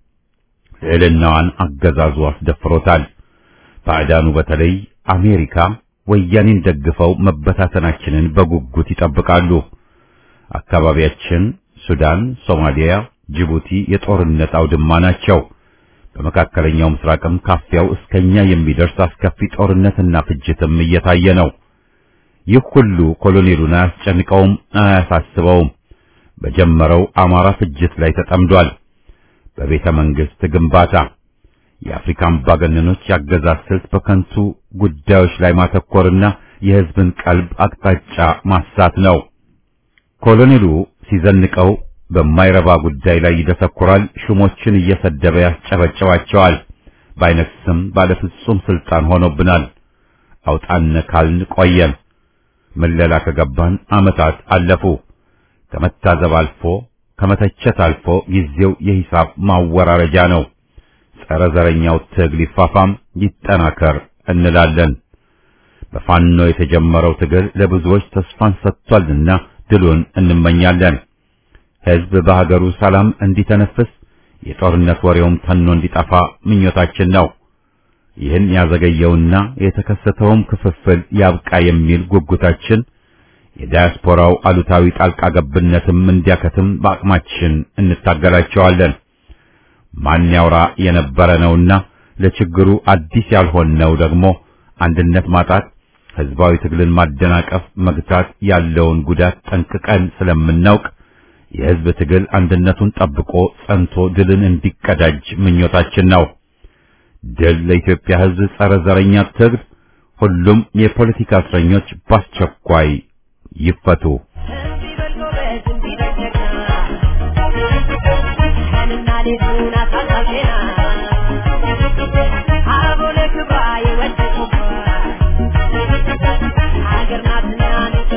ልዕልናዋን አገዛዙ አስደፍሮታል። ባዕዳኑ በተለይ አሜሪካ ወያኔን ደግፈው መበታተናችንን በጉጉት ይጠብቃሉ። አካባቢያችን ሱዳን፣ ሶማሊያ፣ ጅቡቲ የጦርነት አውድማ ናቸው። በመካከለኛው ምስራቅም ካፊያው እስከኛ የሚደርስ አስከፊ ጦርነትና ፍጅትም እየታየ ነው። ይህ ሁሉ ኮሎኔሉን አያስጨንቀውም፣ አያሳስበውም። በጀመረው አማራ ፍጅት ላይ ተጠምዷል። በቤተ መንግስት ግንባታ የአፍሪካ አምባገነኖች ያገዛዝ ስልት በከንቱ ጉዳዮች ላይ ማተኮርና የህዝብን ቀልብ አቅጣጫ ማሳት ነው። ኮሎኔሉ ሲዘንቀው በማይረባ ጉዳይ ላይ ይደሰኩራል። ሹሞችን እየሰደበ ያስጨበጨባቸዋል። ባይነክስም ባለፍጹም ስልጣን ሆኖብናል። አውጣነ ካልን ቆየን። ምለላ ከገባን ዓመታት አለፉ። ከመታዘብ አልፎ ከመተቸት አልፎ ጊዜው የሂሳብ ማወራረጃ ነው። ጸረ ዘረኛው ትግል ይፋፋም ይጠናከር እንላለን። በፋኖ የተጀመረው ትግል ለብዙዎች ተስፋን ሰጥቷልና ድሉን እንመኛለን። ህዝብ በሀገሩ ሰላም እንዲተነፍስ የጦርነት ወሬውም ተኖ እንዲጠፋ ምኞታችን ነው። ይህን ያዘገየውና የተከሰተውም ክፍፍል ያብቃ የሚል ጉጉታችን የዳያስፖራው አሉታዊ ጣልቃ ገብነትም እንዲያከትም በአቅማችን እንታገላቸዋለን። ማን ያውራ የነበረ ነውና ለችግሩ አዲስ ያልሆነው ደግሞ አንድነት ማጣት፣ ህዝባዊ ትግልን ማደናቀፍ፣ መግታት ያለውን ጉዳት ጠንቅቀን ስለምናውቅ የህዝብ ትግል አንድነቱን ጠብቆ ጸንቶ ድልን እንዲቀዳጅ ምኞታችን ነው። ድል ለኢትዮጵያ ህዝብ ጸረ ዘረኛ ትግል፣ ሁሉም የፖለቲካ እስረኞች በአስቸኳይ ይፈቱ። ሀገር ናትና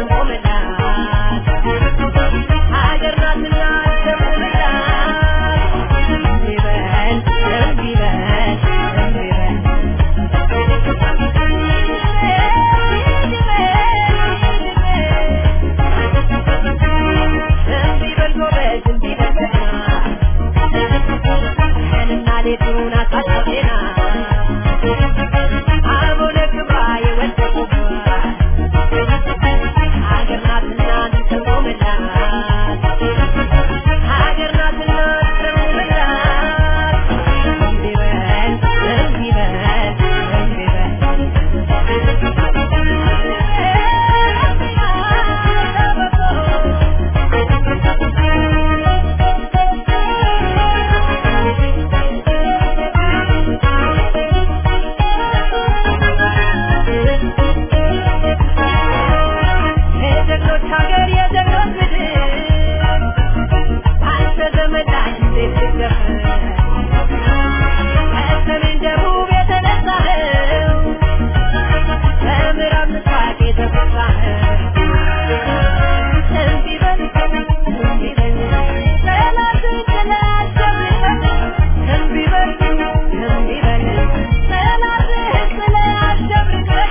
ሌቱን አሳልፌና አቡነ ክብራ የወደቁባት ሀገር ናትና ተቆመላት ሀገር ናትና ተቆመላት እምቢ በል እምቢ በል እምቢ በል የጀግኖች ሀገር የጀግኖች ምድር አንተ ዘመድ እንዴት ትደፍር ከሰሜን ደቡብ የተነሳኸው ከምዕራብ ምስራቅ የተፈሳኸው እምቢ በል እምቢ በል ጠላትን ጥለህ አሸንፈህ እምቢ በል እምቢ በል ጠላትህን ጥለህ አሸንፈህ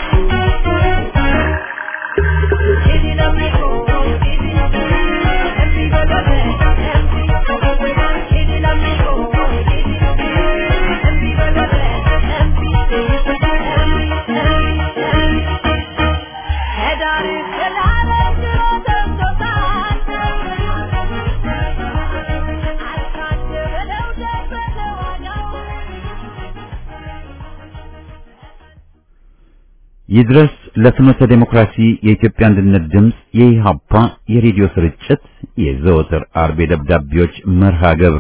ይድረስ ለፍኖተ ዴሞክራሲ የኢትዮጵያ አንድነት ድምፅ የኢሃፓ የሬዲዮ ስርጭት የዘወትር አርብ ደብዳቤዎች መርሃ ግብር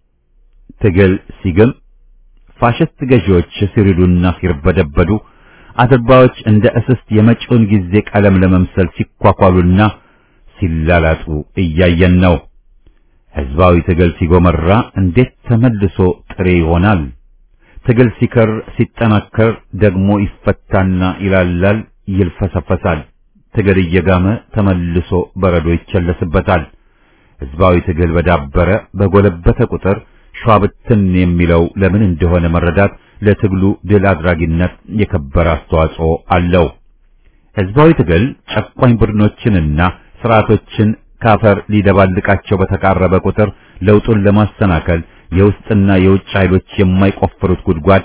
ትግል ሲግም ፋሽስት ገዢዎች ሲሪዱና ሲርበደበዱ አድርባዎች እንደ እስስት የመጪውን ጊዜ ቀለም ለመምሰል ሲኳኳሉና ሲላላጡ እያየን ነው። ህዝባዊ ትግል ሲጎመራ እንዴት ተመልሶ ጥሬ ይሆናል? ትግል ሲከር ሲጠናከር ደግሞ ይፈታና ይላላል፣ ይልፈሰፈሳል። ትግል እየጋመ ተመልሶ በረዶ ይቸለስበታል። ህዝባዊ ትግል በዳበረ በጎለበተ ቁጥር ሸዋብትን የሚለው ለምን እንደሆነ መረዳት ለትግሉ ድል አድራጊነት የከበረ አስተዋጽኦ አለው። ህዝባዊ ትግል ጨቋኝ ቡድኖችንና ስርዓቶችን ካፈር ሊደባልቃቸው በተቃረበ ቁጥር ለውጡን ለማሰናከል የውስጥና የውጭ ኃይሎች የማይቆፍሩት ጉድጓድ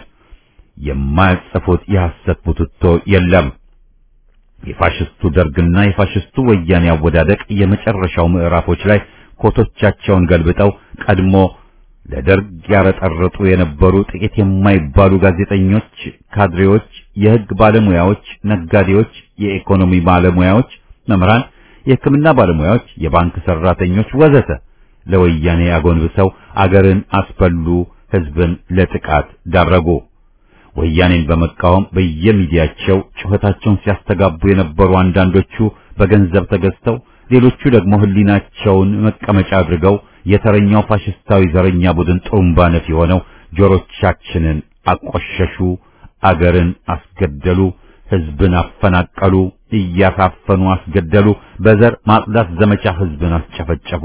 የማያጽፉት የሐሰት ቡትቶ የለም። የፋሽስቱ ደርግና የፋሽስቱ ወያኔ አወዳደቅ የመጨረሻው ምዕራፎች ላይ ኮቶቻቸውን ገልብጠው ቀድሞ ለደርግ ያረጠረጡ የነበሩ ጥቂት የማይባሉ ጋዜጠኞች፣ ካድሬዎች፣ የህግ ባለሙያዎች፣ ነጋዴዎች፣ የኢኮኖሚ ባለሙያዎች፣ መምህራን፣ የሕክምና ባለሙያዎች፣ የባንክ ሰራተኞች ወዘተ ለወያኔ አጎንብሰው አገርን አስበሉ፣ ህዝብን ለጥቃት ዳረጉ። ወያኔን በመቃወም በየሚዲያቸው ጩኸታቸውን ሲያስተጋቡ የነበሩ አንዳንዶቹ በገንዘብ ተገዝተው፣ ሌሎቹ ደግሞ ህሊናቸውን መቀመጫ አድርገው የተረኛው ፋሽስታዊ ዘረኛ ቡድን ጥሩምባ ነፊ ሆነው ጆሮቻችንን አቆሸሹ፣ አገርን አስገደሉ፣ ህዝብን አፈናቀሉ፣ እያሳፈኑ አስገደሉ፣ በዘር ማጽዳት ዘመቻ ህዝብን አስጨፈጨፉ።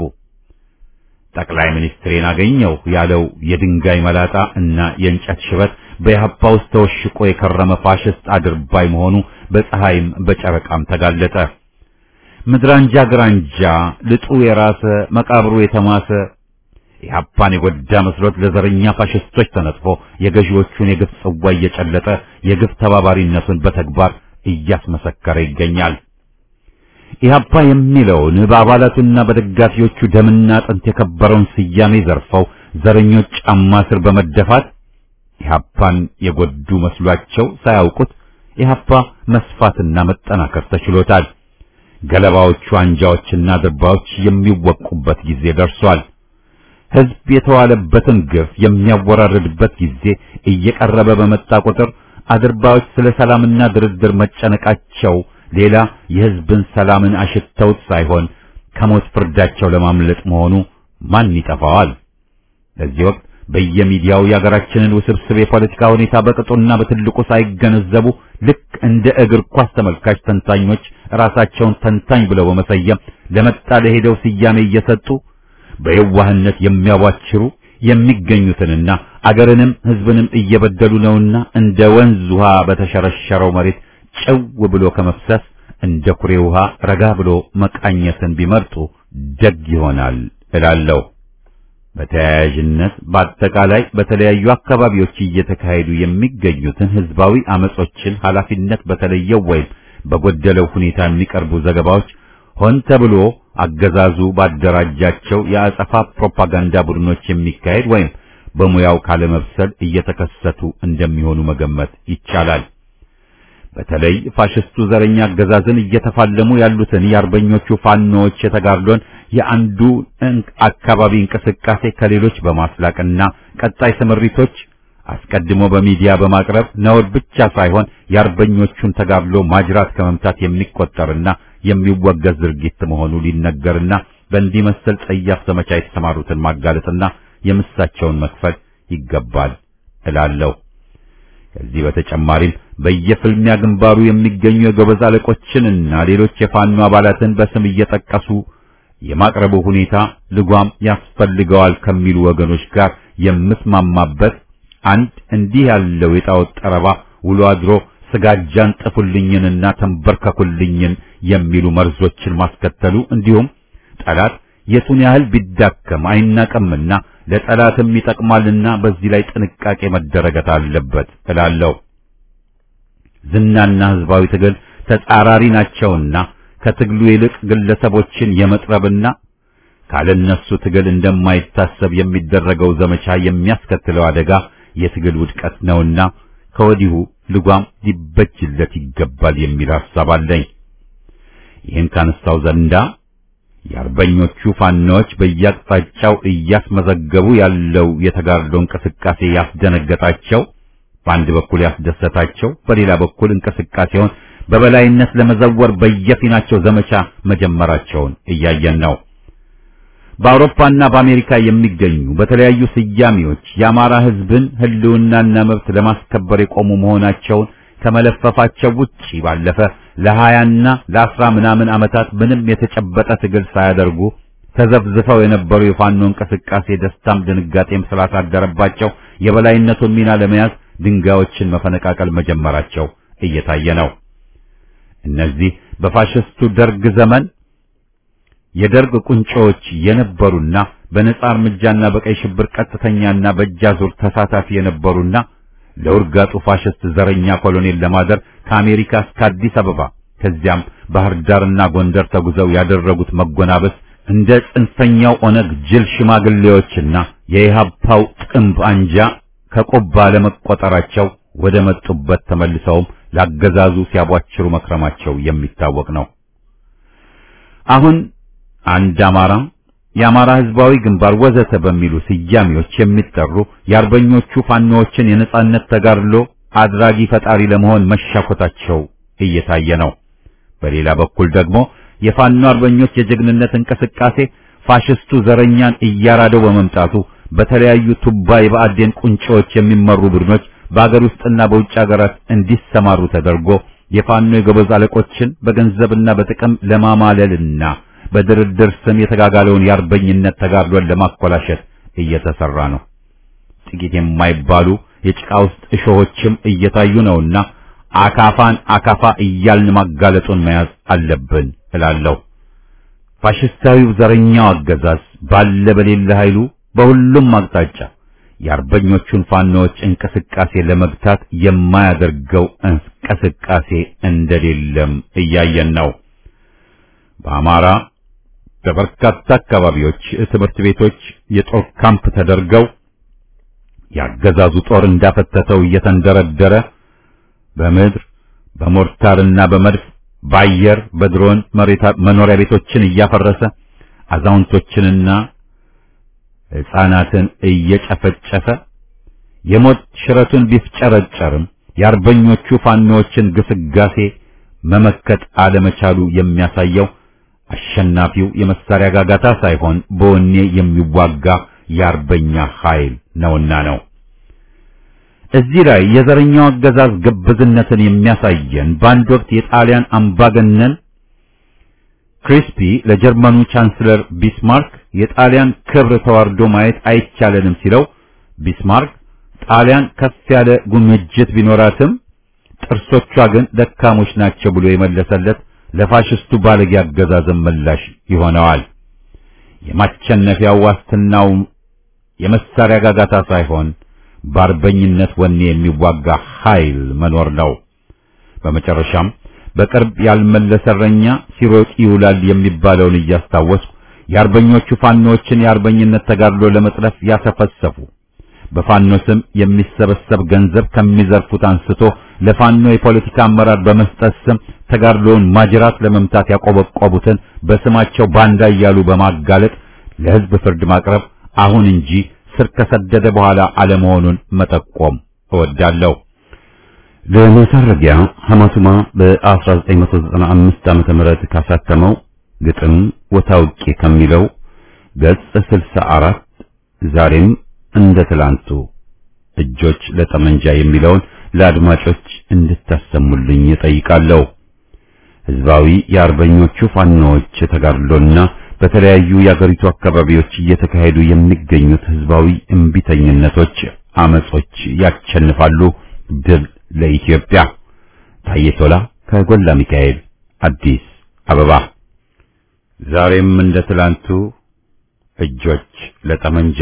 ጠቅላይ ሚኒስትሬን አገኘው ያለው የድንጋይ መላጣ እና የእንጨት ሽበት በኢህአፓ ውስጥ ተወሽቆ የከረመ ፋሽስት አድርባይ መሆኑ በፀሐይም በጨረቃም ተጋለጠ። ምድራንጃ ግራንጃ ልጡ የራሰ መቃብሩ የተማሰ ኢህአፓን የጎዳ መስሎት ለዘረኛ ፋሽስቶች ተነጥፎ የገዢዎቹን የግፍ ጽዋ እየጨለጠ የግፍ ተባባሪነቱን በተግባር እያስመሰከረ ይገኛል። ኢህአፓ የሚለውን በአባላቱና በደጋፊዎቹ ደምና አጥንት የከበረውን ስያሜ ዘርፈው ዘረኞች ጫማ ስር በመደፋት ኢህአፓን የጎዱ መስሏቸው ሳያውቁት ኢህአፓ መስፋትና መጠናከር ተችሎታል። ገለባዎቹ አንጃዎችና ድርባዎች የሚወቁበት ጊዜ ደርሷል። ህዝብ የተዋለበትን ግፍ የሚያወራርድበት ጊዜ እየቀረበ በመጣ ቁጥር አድርባዎች ስለ ሰላምና ድርድር መጨነቃቸው ሌላ የህዝብን ሰላምን አሽተውት ሳይሆን ከሞት ፍርዳቸው ለማምለጥ መሆኑ ማን ይጠፋዋል? በዚህ ወቅት በየሚዲያው የሀገራችንን ውስብስብ የፖለቲካ ሁኔታ በቅጡና በትልቁ ሳይገነዘቡ ልክ እንደ እግር ኳስ ተመልካች ተንታኞች ራሳቸውን ተንታኝ ብለው በመሰየም ለመጣ ለሄደው ስያሜ እየሰጡ በየዋህነት የሚያቧችሩ የሚገኙትንና አገርንም ህዝብንም እየበደሉ ነውና እንደ ወንዝ ውሃ በተሸረሸረው መሬት ጭው ብሎ ከመፍሰስ እንደ ኩሬ ውሃ ረጋ ብሎ መቃኘትን ቢመርጡ ደግ ይሆናል እላለሁ። በተያያዥነት በአጠቃላይ በተለያዩ አካባቢዎች እየተካሄዱ የሚገኙትን ህዝባዊ አመጾችን ኃላፊነት በተለየው ወይም በጎደለው ሁኔታ የሚቀርቡ ዘገባዎች ሆን ተብሎ አገዛዙ ባደራጃቸው የአጸፋ ፕሮፓጋንዳ ቡድኖች የሚካሄድ ወይም በሙያው ካለመብሰል እየተከሰቱ እንደሚሆኑ መገመት ይቻላል። በተለይ ፋሽስቱ ዘረኛ አገዛዝን እየተፋለሙ ያሉትን የአርበኞቹ ፋኖዎች የተጋድሎን የአንዱ አካባቢ እንቅስቃሴ ከሌሎች በማስላቅና ቀጣይ ስምሪቶች አስቀድሞ በሚዲያ በማቅረብ ነውር ብቻ ሳይሆን የአርበኞቹን ተጋድሎ ማጅራት ከመምታት የሚቆጠርና የሚወገዝ ድርጊት መሆኑ ሊነገርና በእንዲህ መሰል ጸያፍ ዘመቻ የተሰማሩትን ማጋለጥና የምሳቸውን መክፈል ይገባል እላለሁ። ከዚህ በተጨማሪም በየፍልሚያ ግንባሩ የሚገኙ የጎበዝ አለቆችንና ሌሎች የፋኖ አባላትን በስም እየጠቀሱ የማቅረቡ ሁኔታ ልጓም ያስፈልገዋል ከሚሉ ወገኖች ጋር የምስማማበት አንድ እንዲህ ያለው የጣዖት ጠረባ ውሎ አድሮ ስጋጃን ጥፉልኝንና ተንበርከኩልኝን የሚሉ መርዞችን ማስከተሉ እንዲሁም ጠላት የቱን ያህል ቢዳከም አይናቀምና ለጠላትም ይጠቅማልና በዚህ ላይ ጥንቃቄ መደረገት አለበት እላለሁ። ዝናና ህዝባዊ ትግል ተጻራሪ ናቸውና ከትግሉ ይልቅ ግለሰቦችን የመጥረብና ካለነሱ ትግል እንደማይታሰብ የሚደረገው ዘመቻ የሚያስከትለው አደጋ የትግል ውድቀት ነውና ከወዲሁ ልጓም ሊበጅለት ይገባል የሚል ሐሳብ አለኝ። ይህን ካነሳው ዘንዳ የአርበኞቹ ፋኖች በየአቅጣጫው እያስመዘገቡ ያለው የተጋድሎ እንቅስቃሴ ያስደነገጣቸው፣ በአንድ በኩል ያስደሰታቸው፣ በሌላ በኩል እንቅስቃሴውን በበላይነት ለመዘወር በየፊናቸው ዘመቻ መጀመራቸውን እያየን ነው። በአውሮፓና በአሜሪካ የሚገኙ በተለያዩ ስያሜዎች የአማራ ሕዝብን ህልውናና መብት ለማስከበር የቆሙ መሆናቸውን ከመለፈፋቸው ውጪ ባለፈ ለሀያና ለአስራ ምናምን ዓመታት ምንም የተጨበጠ ትግል ሳያደርጉ ተዘፍዝፈው የነበሩ የፋኖ እንቅስቃሴ ደስታም ድንጋጤም ስላሳደረባቸው የበላይነቱን ሚና ለመያዝ ድንጋዮችን መፈነቃቀል መጀመራቸው እየታየ ነው። እነዚህ በፋሽስቱ ደርግ ዘመን የደርግ ቁንጮዎች የነበሩና በነጻ እርምጃና በቀይ ሽብር ቀጥተኛና በእጃዙር ተሳታፊ የነበሩና ለውርጋጡ ፋሽስት ዘረኛ ኮሎኔል ለማደር ከአሜሪካ እስከ አዲስ አበባ ከዚያም ባህር ዳርና ጎንደር ተጉዘው ያደረጉት መጎናበስ እንደ ጽንፈኛው ኦነግ ጅል ሽማግሌዎችና የኢህአፓው ጥንብ አንጃ ከቆባ ለመቆጠራቸው ወደ መጡበት ተመልሰውም ላገዛዙ ሲያቧችሩ መክረማቸው የሚታወቅ ነው። አሁን አንድ አማራ የአማራ ህዝባዊ ግንባር ወዘተ በሚሉ ስያሜዎች የሚጠሩ የአርበኞቹ ፋኖዎችን የነጻነት ተጋድሎ አድራጊ ፈጣሪ ለመሆን መሻኮታቸው እየታየ ነው። በሌላ በኩል ደግሞ የፋኖ አርበኞች የጀግንነት እንቅስቃሴ ፋሽስቱ ዘረኛን እያራደው በመምጣቱ በተለያዩ ቱባ የብአዴን ቁንጮዎች የሚመሩ ቡድኖች በአገር ውስጥና በውጭ ሀገራት እንዲሰማሩ ተደርጎ የፋኖ የጎበዝ አለቆችን በገንዘብና በጥቅም ለማማለልና በድርድር ስም የተጋጋለውን የአርበኝነት ተጋድሎን ለማኮላሸት እየተሰራ ነው። ጥቂት የማይባሉ የጭቃ ውስጥ እሾሆችም እየታዩ ነውና አካፋን አካፋ እያልን ማጋለጡን መያዝ አለብን እላለሁ። ፋሽስታዊው ዘረኛው አገዛዝ ባለ በሌለ ኃይሉ በሁሉም አቅጣጫ የአርበኞቹን ፋኖዎች እንቅስቃሴ ለመግታት የማያደርገው እንቅስቃሴ እንደሌለም እያየን ነው። በአማራ በበርካታ አካባቢዎች ትምህርት ቤቶች የጦር ካምፕ ተደርገው ያገዛዙ ጦር እንዳፈተተው እየተንደረደረ በምድር በሞርታርና በመድፍ በአየር በድሮን መኖሪያ ቤቶችን እያፈረሰ አዛውንቶችንና ሕፃናትን እየጨፈጨፈ የሞት ሽረቱን ቢፍጨረጨርም የአርበኞቹ ፋኖዎችን ግስጋሴ መመከት አለመቻሉ የሚያሳየው አሸናፊው የመሳሪያ ጋጋታ ሳይሆን በወኔ የሚዋጋ የአርበኛ ኃይል ነውና ነው። እዚህ ላይ የዘረኛው አገዛዝ ግብዝነትን የሚያሳየን በአንድ ወቅት የጣሊያን አምባገነን ክሪስፒ ለጀርመኑ ቻንስለር ቢስማርክ የጣሊያን ክብር ተዋርዶ ማየት አይቻለንም ሲለው ቢስማርክ ጣሊያን ከፍ ያለ ጉምጅት ቢኖራትም ጥርሶቿ ግን ደካሞች ናቸው ብሎ የመለሰለት ለፋሽስቱ ባለጌ አገዛዝም ምላሽ ይሆነዋል። የማቸነፊያው ዋስትናው የመሳሪያ ጋጋታ ሳይሆን በአርበኝነት ወኔ የሚዋጋ ኃይል መኖር ነው። በመጨረሻም በቅርብ ያልመለሰ እረኛ ሲሮጥ ይውላል የሚባለውን እያስታወስኩ የአርበኞቹ ፋኖችን የአርበኝነት ተጋድሎ ለመጥለፍ ያሰፈሰፉ በፋኖ ስም የሚሰበሰብ ገንዘብ ከሚዘርፉት አንስቶ ለፋኖ የፖለቲካ አመራር በመስጠት ስም ተጋድሎውን ማጅራት ለመምታት ያቆበቆቡትን በስማቸው ባንዳ እያሉ በማጋለጥ ለሕዝብ ፍርድ ማቅረብ አሁን እንጂ ስር ከሰደደ በኋላ አለመሆኑን መጠቆም እወዳለሁ። ለመሰረጊያ ሐማቱማ በ1995 ዓመተ ምህረት ካሳተመው ግጥም ወታውቂ ከሚለው ገጽ 64 ዛሬም እንደ ትላንቱ እጆች ለጠመንጃ የሚለውን ለአድማጮች እንድታሰሙልኝ እጠይቃለሁ። ህዝባዊ የአርበኞቹ ፋኖዎች ተጋድሎና በተለያዩ የአገሪቱ አካባቢዎች እየተካሄዱ የሚገኙት ህዝባዊ እምቢተኝነቶች፣ አመጾች ያሸንፋሉ። ድል ለኢትዮጵያ። ታዬ ቶላ ከጎላ ሚካኤል አዲስ አበባ። ዛሬም እንደ ትላንቱ እጆች ለጠመንጃ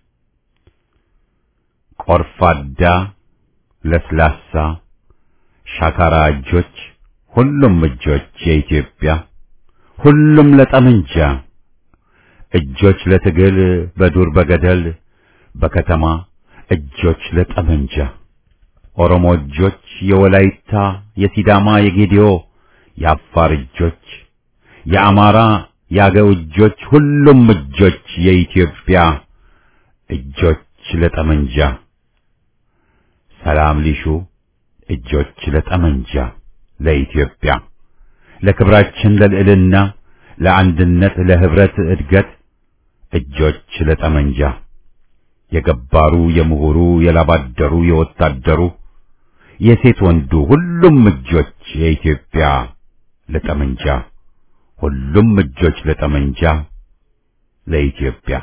ቆርፋዳ፣ ለስላሳ፣ ሻካራ እጆች፣ ሁሉም እጆች የኢትዮጵያ ሁሉም ለጠመንጃ እጆች ለትግል በዱር በገደል በከተማ እጆች ለጠመንጃ ኦሮሞ እጆች የወላይታ የሲዳማ የጌዲዮ የአፋር እጆች የአማራ የአገው እጆች ሁሉም እጆች የኢትዮጵያ እጆች ለጠመንጃ ሰላም ሊሹ እጆች ለጠመንጃ ለኢትዮጵያ ለክብራችን ለልዕልና ለአንድነት ለህብረት እድገት እጆች ለጠመንጃ የገባሩ የምሁሩ የላባደሩ የወታደሩ የሴት ወንዱ ሁሉም እጆች የኢትዮጵያ ለጠመንጃ ሁሉም እጆች ለጠመንጃ ለኢትዮጵያ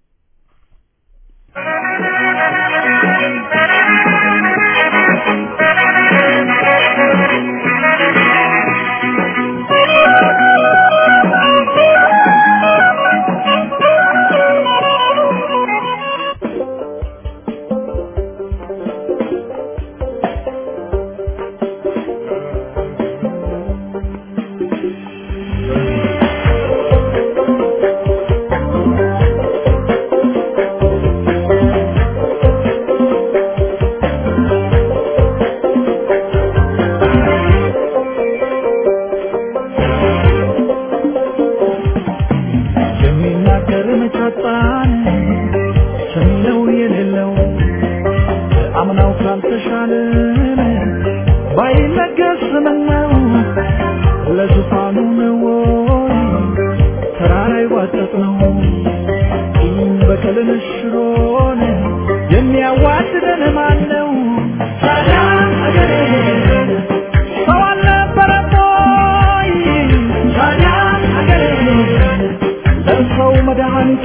የሚናገር መቻጣን ሰሚለው የሌለው አምናው ካልተሻለን ባይነገስ ምነው ለዙፋኑ ነው ወይ ተራራ ይዋጠጥ ነው ቂም በቀልን ሽሮን የሚያዋድደን ማን ነው ታዲያ አገሬ ሰው አልነበረም ወይ ታዲያ አገሬ ለሰው መድኃኒቱ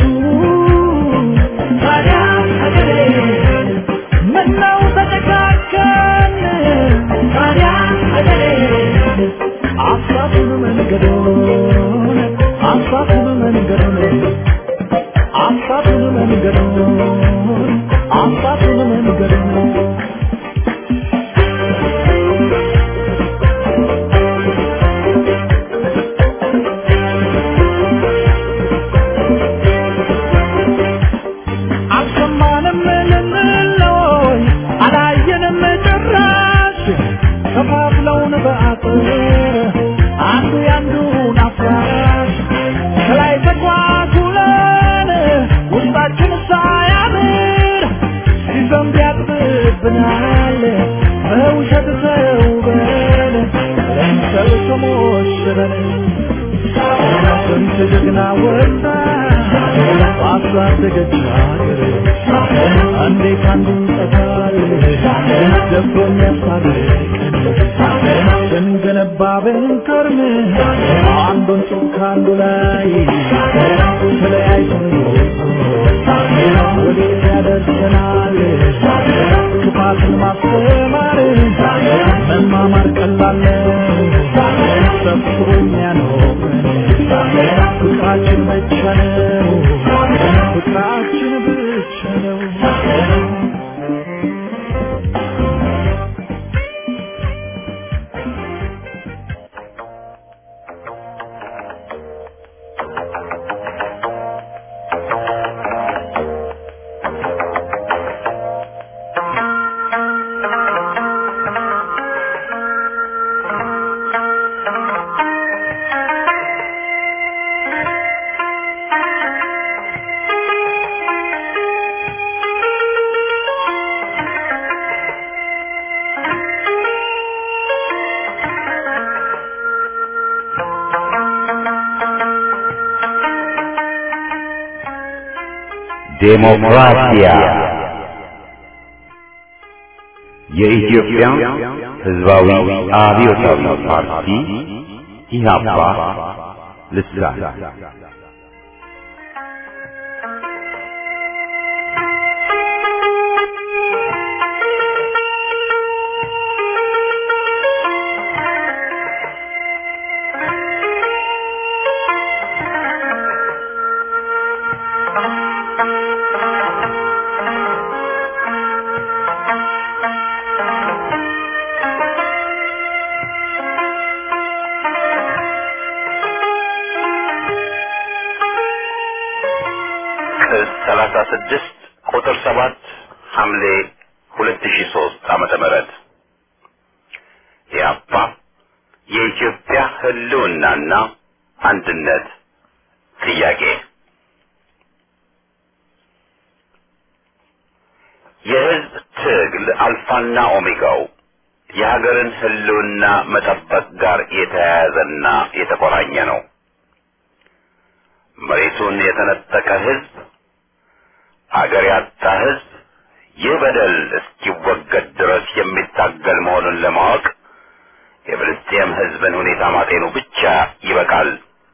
ታዲያ ሀገሬ ምነው ተጨካከን ታዲያ ሀገሬ አሳቱን መንገዶን አሳቱን መንገዶን አሳቱን መንገዶን አሳቱን መንገዶን አልሰማንም ልንለይ አላየንም ጭራሽ ከፋፍለውን በአጥር አንዱ ያንዱን አፍራሽ ከላይ ተጓጉለን ውስጣችን ሳያምር ሲዘንብ ያጥብብናል በውሸት ተውበን ለምሰል ተሞሽረን ስንት ጀግና ወጣ ባሳደገች ሀገር እንዴት አንዱ ጠፋል ደፍሮ የሚያስታርቀን ስንገነባ ብንከርም አንዱን ጡብ ከአንዱ ላይ ተለያይተን ወዴት ያደርሰናል ክፋትን ማስተማር መማማር ቀላል ነው ሰፍሮ የሚያኖረን ፍቅራችን ብቻ ነው ፍቅራችን ብቻ ነው ዴሞክራሲያ የኢትዮጵያ ሕዝባዊ አብዮታዊ ፓርቲ ኢህአፓ ልሳን ቅጽ ሰላሳ ስድስት ቁጥር ሰባት ሐምሌ ሁለት ሺ ሶስት ዓመተ ምህረት ኢህአፓ የኢትዮጵያ ህልውናና አንድነት ጥያቄ የህዝብ ትግል አልፋና ኦሜጋው የሀገርን ህልውና መጠበቅ ጋር የተያያዘና የተቆራኘ ነው። መሬቱን የተነጠቀ ህዝብ፣ አገር ያጣ ህዝብ ይህ በደል እስኪወገድ ድረስ የሚታገል መሆኑን ለማወቅ የፍልስጤም ህዝብን ሁኔታ ማጤኑ ብቻ ይበቃል።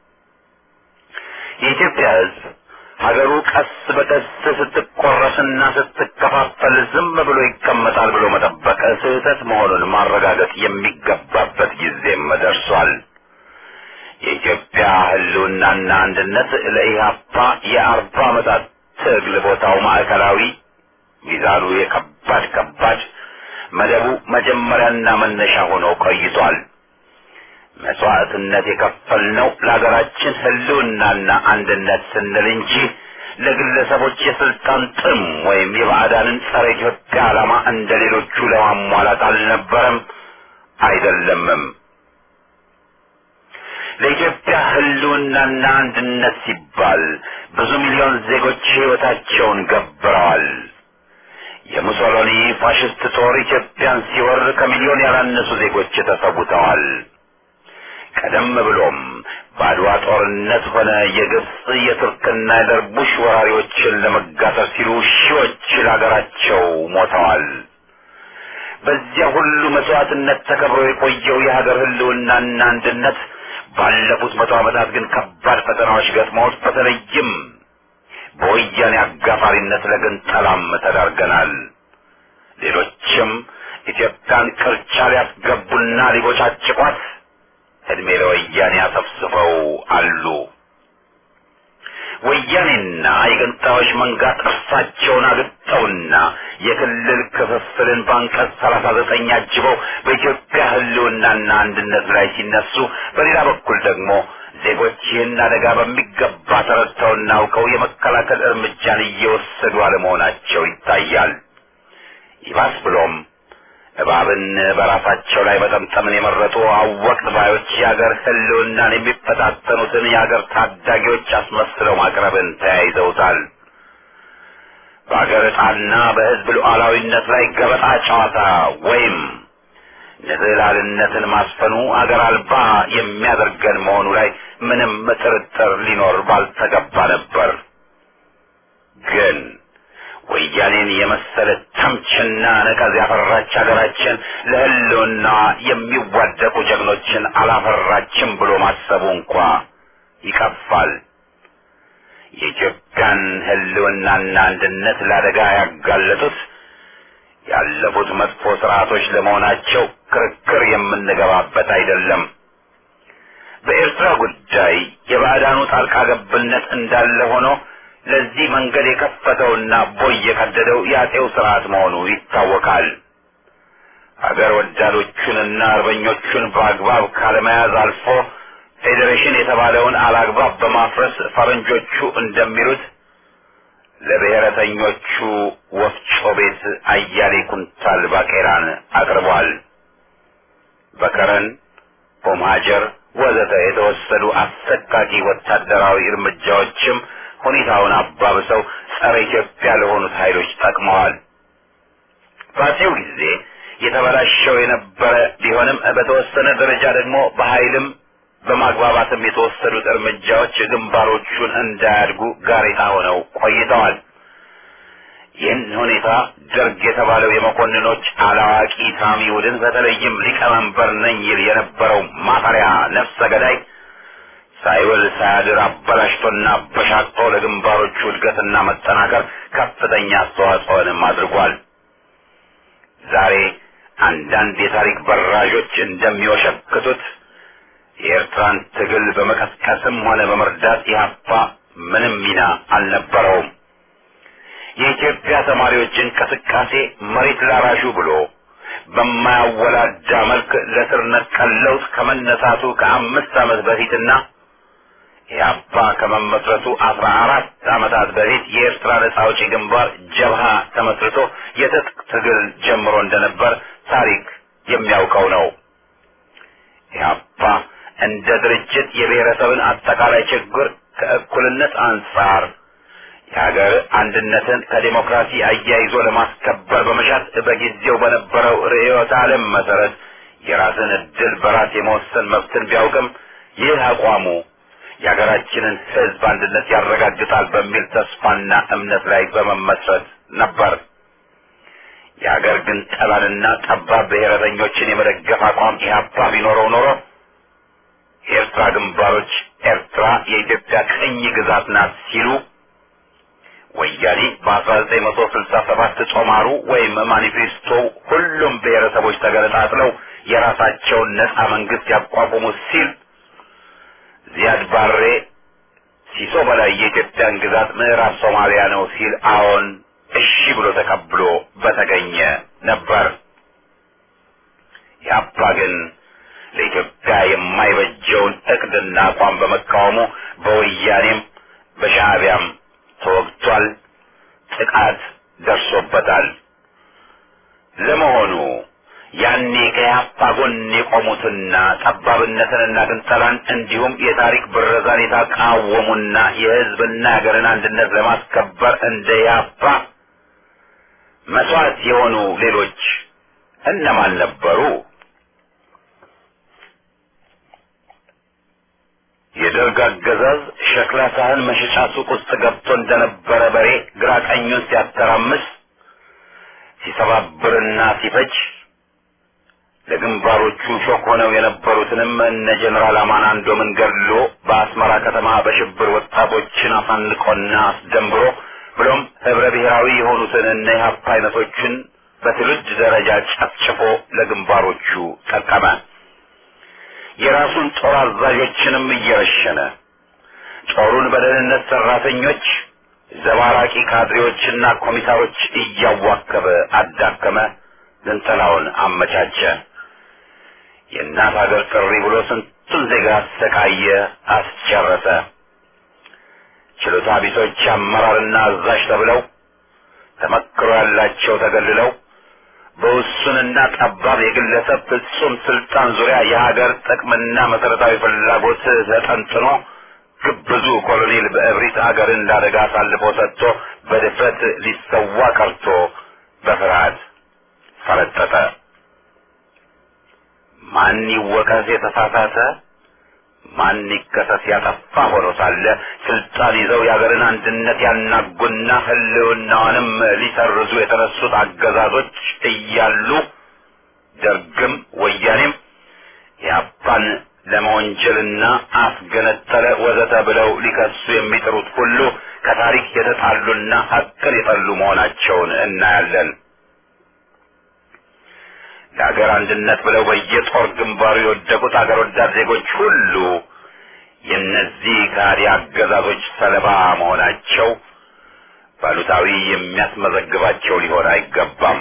የኢትዮጵያ ህዝብ ሀገሩ ቀስ በቀስ ስትቆረስና ስትከፋፈል ዝም ብሎ ይቀመጣል ብሎ መጠበቅ ስህተት መሆኑን ማረጋገጥ የሚገባበት ጊዜም ደርሷል። የኢትዮጵያ ህልውናና አንድነት ለኢህአፓ የአርባ ዓመታት ትግል ቦታው ማዕከላዊ፣ ሚዛኑ የከባድ ከባድ መደቡ መጀመሪያና መነሻ ሆኖ ቆይቷል። መስዋዕትነት የከፈልነው ለሀገራችን ህልውናና አንድነት ስንል እንጂ ለግለሰቦች የስልጣን ጥም ወይም የባዕዳንን ጸረ ኢትዮጵያ ዓላማ እንደ ሌሎቹ ለማሟላት አልነበረም፣ አይደለምም። ለኢትዮጵያ ህልውናና አንድነት ሲባል ብዙ ሚሊዮን ዜጎች ህይወታቸውን ገብረዋል። የሙሶሎኒ ፋሽስት ጦር ኢትዮጵያን ሲወር ከሚሊዮን ያላነሱ ዜጎች ተሰውተዋል። ቀደም ብሎም በአድዋ ጦርነት ሆነ የግብፅ የቱርክና የደርቡሽ ወራሪዎችን ለመጋጠር ሲሉ ሺዎች ለሀገራቸው ሞተዋል። በዚያ ሁሉ መስዋዕትነት ተከብሮ የቆየው የሀገር ህልውናና አንድነት ባለፉት መቶ ዓመታት ግን ከባድ ፈተናዎች ገጥመውት በተለይም በወያኔ አጋፋሪነት ለግንጠላም ተዳርገናል። ሌሎችም ኢትዮጵያን ቅርቻ ሊያስገቡና ሊቦጫጭቋት እድሜ ለወያኔ አሰፍስፈው አሉ። ወያኔና የገንጣዮች መንጋ ጥርሳቸውን አግጠውና የክልል ክፍፍልን በአንቀጽ ሰላሳ ዘጠኝ አጅበው በኢትዮጵያ ህልውናና አንድነት ላይ ሲነሱ፣ በሌላ በኩል ደግሞ ዜጎች ይህን አደጋ በሚገባ ተረድተውና አውቀው የመከላከል እርምጃን እየወሰዱ አለመሆናቸው ይታያል። ይባስ ብሎም እባብን በራሳቸው ላይ መጠምጠምን የመረጡ አወቅት ባዮች የአገር ህልውናን የሚፈታተኑትን የአገር ታዳጊዎች አስመስለው ማቅረብን ተያይዘውታል። በአገር ዕጣና በህዝብ ሉዓላዊነት ላይ ገበጣ ጨዋታ ወይም ንዝህላልነትን ማስፈኑ አገር አልባ የሚያደርገን መሆኑ ላይ ምንም ጥርጥር ሊኖር ባልተገባ ነበር። ግን ወያኔን የመሰለ ተምችና ነቀዝ ያፈራች ሀገራችን ለህልውና የሚዋደቁ ጀግኖችን አላፈራችም ብሎ ማሰቡ እንኳ ይቀፋል። የኢትዮጵያን ህልውናና አንድነት ለአደጋ ያጋለጡት ያለፉት መጥፎ ስርዓቶች ለመሆናቸው ክርክር የምንገባበት አይደለም። በኤርትራ ጉዳይ የባዕዳኑ ጣልቃ ገብነት እንዳለ ሆኖ ለዚህ መንገድ የከፈተውና ቦይ የቀደደው የአጤው ስርዓት መሆኑ ይታወቃል። አገር ወዳዶቹንና አርበኞቹን በአግባብ ካለመያዝ አልፎ ፌዴሬሽን የተባለውን አላግባብ በማፍረስ ፈረንጆቹ እንደሚሉት ለብሔረተኞቹ ወፍጮ ቤት አያሌ ኩንታል ባቄራን አቅርቧል። በከረን ኦምሃጀር ወዘተ የተወሰዱ አሰቃቂ ወታደራዊ እርምጃዎችም ሁኔታውን አባብሰው ጸረ ኢትዮጵያ ለሆኑት ኃይሎች ጠቅመዋል። በአፄው ጊዜ የተበላሸው የነበረ ቢሆንም በተወሰነ ደረጃ ደግሞ በኃይልም በማግባባትም የተወሰዱት እርምጃዎች ግንባሮቹን እንዳያድጉ ጋሬጣ ሆነው ቆይተዋል። ይህን ሁኔታ ደርግ የተባለው የመኮንኖች አላዋቂ ሳሚ ቡድን በተለይም ሊቀመንበር ነኝ ይል የነበረው ማፈሪያ ነፍሰ ገዳይ ሳይውል ሳያድር አበላሽቶና አበሻቅጦ ለግንባሮቹ እድገትና መጠናከር ከፍተኛ አስተዋጽኦንም አድርጓል። ዛሬ አንዳንድ የታሪክ በራዦች እንደሚወሸክቱት የኤርትራን ትግል በመቀስቀስም ሆነ በመርዳት ኢህአፓ ምንም ሚና አልነበረውም። የኢትዮጵያ ተማሪዎች እንቅስቃሴ መሬት ላራሹ ብሎ በማያወላዳ መልክ ለስር ነቀል ለውጥ ከመነሳቱ ከአምስት ዓመት በፊትና ኢህአፓ ከመመስረቱ አስራ አራት ዓመታት በፊት የኤርትራ ነጻ አውጪ ግንባር ጀብሃ ተመስርቶ የትጥቅ ትግል ጀምሮ እንደነበር ታሪክ የሚያውቀው ነው። ኢህአፓ እንደ ድርጅት የብሔረሰብን አጠቃላይ ችግር ከእኩልነት አንጻር የሀገር አንድነትን ከዴሞክራሲ አያይዞ ለማስከበር በመሻት በጊዜው በነበረው ርዕዮተ ዓለም መሰረት የራስን እድል በራስ የመወሰን መብትን ቢያውቅም ይህ አቋሙ የሀገራችንን ሕዝብ አንድነት ያረጋግጣል በሚል ተስፋና እምነት ላይ በመመስረት ነበር። የሀገር ግን ጠላንና ጠባብ ብሔረተኞችን የመደገፍ አቋም ኢህአፓ ቢኖረው ኖሮ የኤርትራ ግንባሮች ኤርትራ የኢትዮጵያ ቅኝ ግዛት ናት ሲሉ ወያኔ በ1967 ጦማሩ ወይም ማኒፌስቶ ሁሉም ብሔረሰቦች ተገነጣጥለው የራሳቸውን ነጻ መንግስት ያቋቁሙ ሲል ዚያድ ባሬ ሲሶ በላይ የኢትዮጵያን ግዛት ምዕራብ ሶማሊያ ነው ሲል አዎን እሺ ብሎ ተቀብሎ በተገኘ ነበር። ያባ ግን ለኢትዮጵያ የማይበጀውን እቅድና አቋም በመቃወሙ በወያኔም በሻዕቢያም ተወግቷል፣ ጥቃት ደርሶበታል። ለመሆኑ ያኔ ከያፓ ጎን የቆሙትና ጠባብነትንና ግንጠላን እንዲሁም የታሪክ ብረዛን የተቃወሙና የሕዝብና ሀገርን አንድነት ለማስከበር እንደ ያፓ መስዋዕት የሆኑ ሌሎች እነማን ነበሩ? የደርግ አገዛዝ ሸክላ ሳህን መሸጫ ሱቅ ውስጥ ገብቶ እንደነበረ በሬ ግራ ቀኙን ሲያተራምስ ሲሰባብርና ሲፈጅ ለግንባሮቹ ሾክ ሆነው የነበሩትንም እነ ጀኔራል አማናንዶምን ገድሎ በአስመራ ከተማ በሽብር ወጣቶችን አሳንቆና አስደንብሮ ብሎም ህብረ ብሔራዊ የሆኑትን እነ ኢህአፓ አይነቶችን በትውልድ ደረጃ ጨፍጭፎ ለግንባሮቹ ጠቀመ። የራሱን ጦር አዛዦችንም እየረሸነ ጦሩን በደህንነት ሰራተኞች፣ ዘባራቂ ካድሬዎችና ኮሚሳሮች እያዋከበ አዳከመ፣ ግንጠላውን አመቻቸ። የእናት ሀገር ጥሪ ብሎ ስንቱን ዜጋ አሰቃየ፣ አስጨረሰ። ችሎታ ቢሶች አመራርና አዛዥ ተብለው ተመክሮ ያላቸው ተገልለው በውሱንና ጠባብ የግለሰብ ፍጹም ስልጣን ዙሪያ የሀገር ጥቅምና መሰረታዊ ፍላጎት ተጠንጥኖ ግብዙ ኮሎኔል በእብሪት ሀገርን ለአደጋ አሳልፎ ሰጥቶ በድፍረት ሊሰዋ ቀርቶ በፍርሃት ፈረጠጠ። ማን ይወቀስ የተሳሳተ ማን ይከሰስ ያጠፋ ሆኖ ሳለ ስልጣን ይዘው የሀገርን አንድነት ያናጉና ሕልውናዋንም ሊሰርዙ የተነሱት አገዛዞች እያሉ ደርግም ወያኔም የአባን ለመወንጀልና አስገነጠለ ወዘተ ብለው ሊከሱ የሚጥሩት ሁሉ ከታሪክ የተጣሉና ሀቅን የጠሉ መሆናቸውን እናያለን። ለሀገር አንድነት ብለው በየጦር ግንባሩ የወደቁት አገር ወዳድ ዜጎች ሁሉ የእነዚህ ከሃዲ አገዛዞች ሰለባ መሆናቸው ባሉታዊ የሚያስመዘግባቸው ሊሆን አይገባም።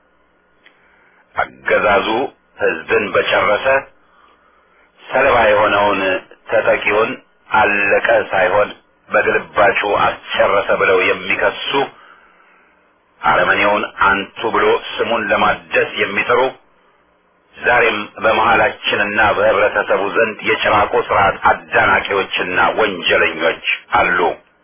አገዛዙ ሕዝብን በጨረሰ ሰለባ የሆነውን ተጠቂውን አለቀ ሳይሆን በግልባጩ አስጨረሰ ብለው የሚከሱ አረመኔውን አንቱ ብሎ ስሙን ለማደስ የሚጥሩ ዛሬም በመሃላችንና በህብረተሰቡ ዘንድ የጭራቆ ስርዓት አዳናቂዎችና ወንጀለኞች አሉ።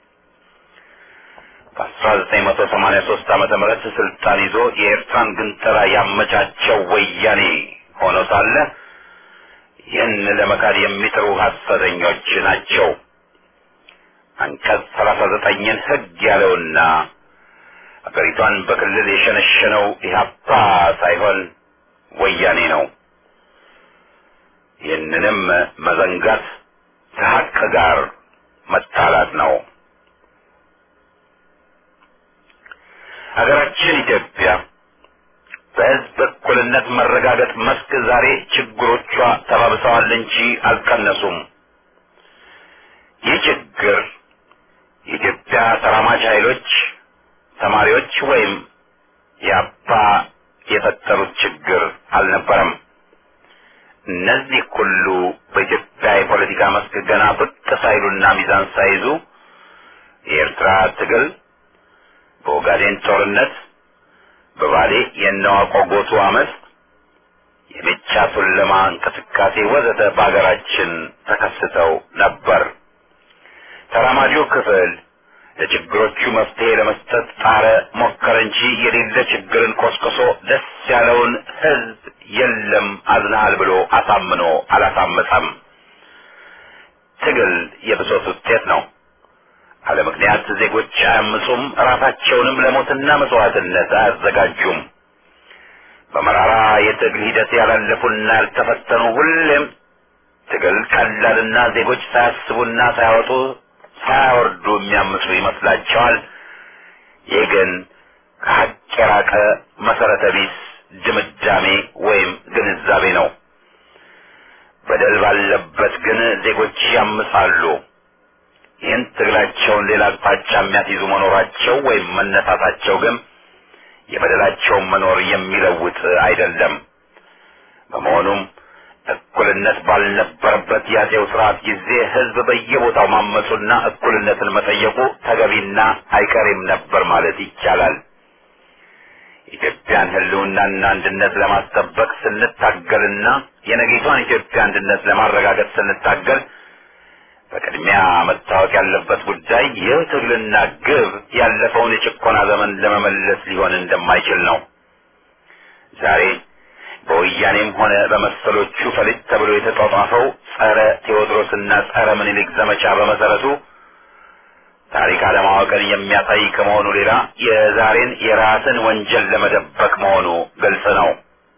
በ1983 ዓመተ ምህረት ስልጣን ይዞ የኤርትራን ግንጠላ ያመቻቸው ወያኔ ሆኖ ሳለ ይህን ለመካድ የሚጥሩ ሐሰተኞች ናቸው። አንቀጽ 39ን ህግ ያለውና አገሪቷን በክልል የሸነሸነው ኢህአፓ ሳይሆን ወያኔ ነው። ይህንንም መዘንጋት ከሀቅ ጋር መጣላት ነው። ሀገራችን ኢትዮጵያ በሕዝብ እኩልነት መረጋገጥ መስክ ዛሬ ችግሮቿ ተባብሰዋል እንጂ አልቀነሱም። ይህ ችግር የኢትዮጵያ ተራማጅ ኃይሎች፣ ተማሪዎች ወይም የአባ የፈጠሩት ችግር አልነበረም። እነዚህ ሁሉ በኢትዮጵያ የፖለቲካ መስክ ገና ብቅ ሳይሉና ሚዛን ሳይዙ የኤርትራ ትግል፣ በኦጋዴን ጦርነት፣ በባሌ የነዋቆ ጎቱ አመፅ፣ የሜቻ ቱለማ እንቅስቃሴ ወዘተ በአገራችን ተከስተው ነበር። ተራማጁ ክፍል ለችግሮቹ መፍትሄ ለመስጠት ጣረ፣ ሞከረ እንጂ የሌለ ችግርን ቆስቅሶ ደስ ያለውን ሕዝብ የለም አዝናሃል ብሎ አሳምኖ አላሳመፀም። ትግል የብሶት ውጤት ነው። አለ ምክንያት ዜጎች አያምፁም፣ ራሳቸውንም ለሞትና መስዋዕትነት አያዘጋጁም። በመራራ የትግል ሂደት ያላለፉና ያልተፈተኑ ሁሌም ትግል ቀላልና ዜጎች ሳያስቡና ሳያወጡ ሳያወርዱ የሚያምፁ ይመስላቸዋል። ይህ ግን ከሀቅ የራቀ መሰረተ ቢስ ድምዳሜ ወይም ግንዛቤ ነው። በደል ባለበት ግን ዜጎች ያምፃሉ። ይህን ትግላቸውን ሌላ አቅጣጫ የሚያስይዙ መኖራቸው ወይም መነሳታቸው ግን የበደላቸውን መኖር የሚለውጥ አይደለም። በመሆኑም እኩልነት ባልነበረበት የአፄው ስርዓት ጊዜ ሕዝብ በየቦታው ማመፁና እኩልነትን መጠየቁ ተገቢና አይቀሬም ነበር ማለት ይቻላል። ኢትዮጵያን ሕልውናና አንድነት ለማስጠበቅ ስንታገልና የነገይቷን ኢትዮጵያ አንድነት ለማረጋገጥ ስንታገል በቅድሚያ መታወቅ ያለበት ጉዳይ ይህ ትግልና ግብ ያለፈውን የጭቆና ዘመን ለመመለስ ሊሆን እንደማይችል ነው። ዛሬ በወያኔም ሆነ በመሰሎቹ ፈሊጥ ተብሎ የተጧጧፈው ጸረ ቴዎድሮስና ጸረ ምኒልክ ዘመቻ በመሰረቱ ታሪክ አለማወቅን የሚያሳይ ከመሆኑ ሌላ የዛሬን የራስን ወንጀል ለመደበቅ መሆኑ ግልጽ ነው።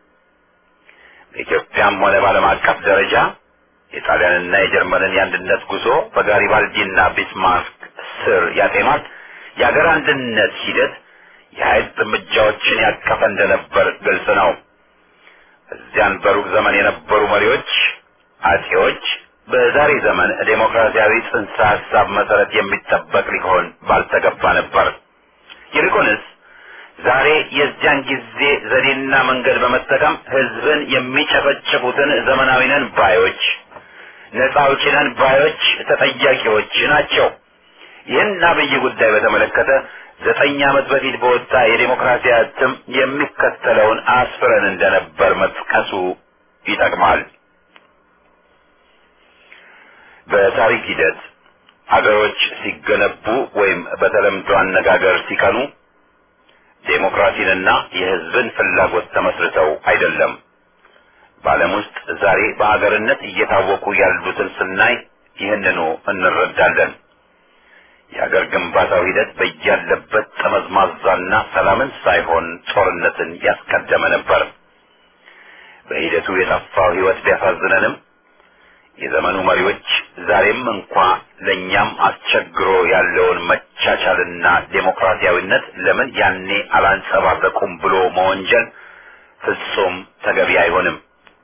በኢትዮጵያም ሆነ በዓለም አቀፍ ደረጃ የጣሊያንና የጀርመንን የአንድነት ጉዞ በጋሪባልዲና ቢስማርክ ስር ያጤኗት የአገር አንድነት ሂደት የኃይል እርምጃዎችን ያቀፈ እንደነበር ግልጽ ነው። እዚያን በሩቅ ዘመን የነበሩ መሪዎች አጼዎች በዛሬ ዘመን ዴሞክራሲያዊ ጽንሰ ሀሳብ መሰረት የሚጠበቅ ሊሆን ባልተገባ ነበር። ይልቁንስ ዛሬ የዚያን ጊዜ ዘዴና መንገድ በመጠቀም ሕዝብን የሚጨፈጭፉትን ዘመናዊ ነን ባዮች፣ ነጻ አውጪ ነን ባዮች ተጠያቂዎች ናቸው። ይህን አብይ ጉዳይ በተመለከተ ዘጠኝ ዓመት በፊት በወጣ የዴሞክራሲ እትም የሚከተለውን አስፍረን እንደነበር መጥቀሱ ይጠቅማል። በታሪክ ሂደት አገሮች ሲገነቡ ወይም በተለምዶ አነጋገር ሲቀኑ ዴሞክራሲንና የሕዝብን ፍላጎት ተመስርተው አይደለም። በዓለም ውስጥ ዛሬ በሀገርነት እየታወቁ ያሉትን ስናይ ይህንኑ እንረዳለን። የሀገር ግንባታው ሂደት በያለበት ጠመዝማዛና ሰላምን ሳይሆን ጦርነትን ያስቀደመ ነበር። በሂደቱ የጠፋው ሕይወት ቢያሳዝነንም የዘመኑ መሪዎች ዛሬም እንኳ ለእኛም አስቸግሮ ያለውን መቻቻልና ዴሞክራሲያዊነት ለምን ያኔ አላንጸባረቁም ብሎ መወንጀል ፍጹም ተገቢ አይሆንም።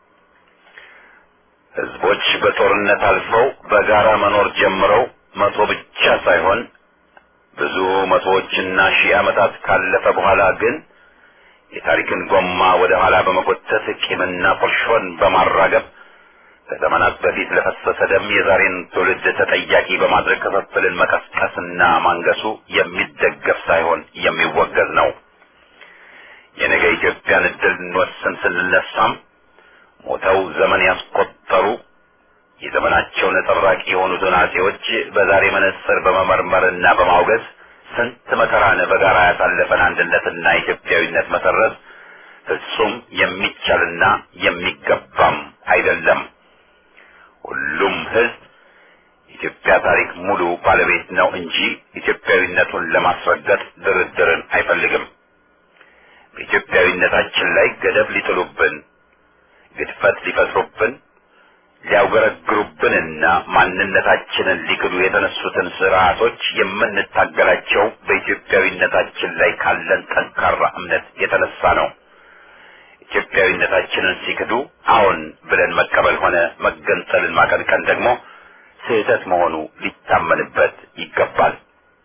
ሕዝቦች በጦርነት አልፈው በጋራ መኖር ጀምረው መቶ ብቻ ሳይሆን ብዙ መቶዎችና ሺህ ዓመታት ካለፈ በኋላ ግን የታሪክን ጎማ ወደ ኋላ በመጎተት ቂምና ቁርሾን በማራገብ ከዘመናት በፊት ለፈሰሰ ደም የዛሬን ትውልድ ተጠያቂ በማድረግ ክፍፍልን መቀስቀስና ማንገሱ የሚደገፍ ሳይሆን የሚወገዝ ነው። የነገ ኢትዮጵያን እድል እንወስን ስንነሳም ሞተው ዘመን ያስቆጠሩ የዘመናቸው ነጸብራቅ የሆኑትን አጼዎች በዛሬ መነጽር በመመርመርና በማውገዝ ስንት መከራን በጋራ ያሳለፈን አንድነትና ኢትዮጵያዊነት መሰረት ፍጹም የሚቻልና የሚገባም አይደለም። ሁሉም ሕዝብ የኢትዮጵያ ታሪክ ሙሉ ባለቤት ነው እንጂ ኢትዮጵያዊነቱን ለማስረገጥ ድርድርን አይፈልግም። በኢትዮጵያዊነታችን ላይ ገደብ ሊጥሉብን፣ ግድፈት ሊፈጥሩብን፣ ሊያውገረግሩብንና ማንነታችንን ሊክዱ የተነሱትን ስርዓቶች የምንታገላቸው በኢትዮጵያዊነታችን ላይ ካለን ጠንካራ እምነት የተነሳ ነው። ኢትዮጵያዊነታችንን ሲክዱ አዎን ብለን መቀበል ሆነ መገንጠልን ማቀንቀን ደግሞ ስህተት መሆኑ ሊታመንበት ይገባል።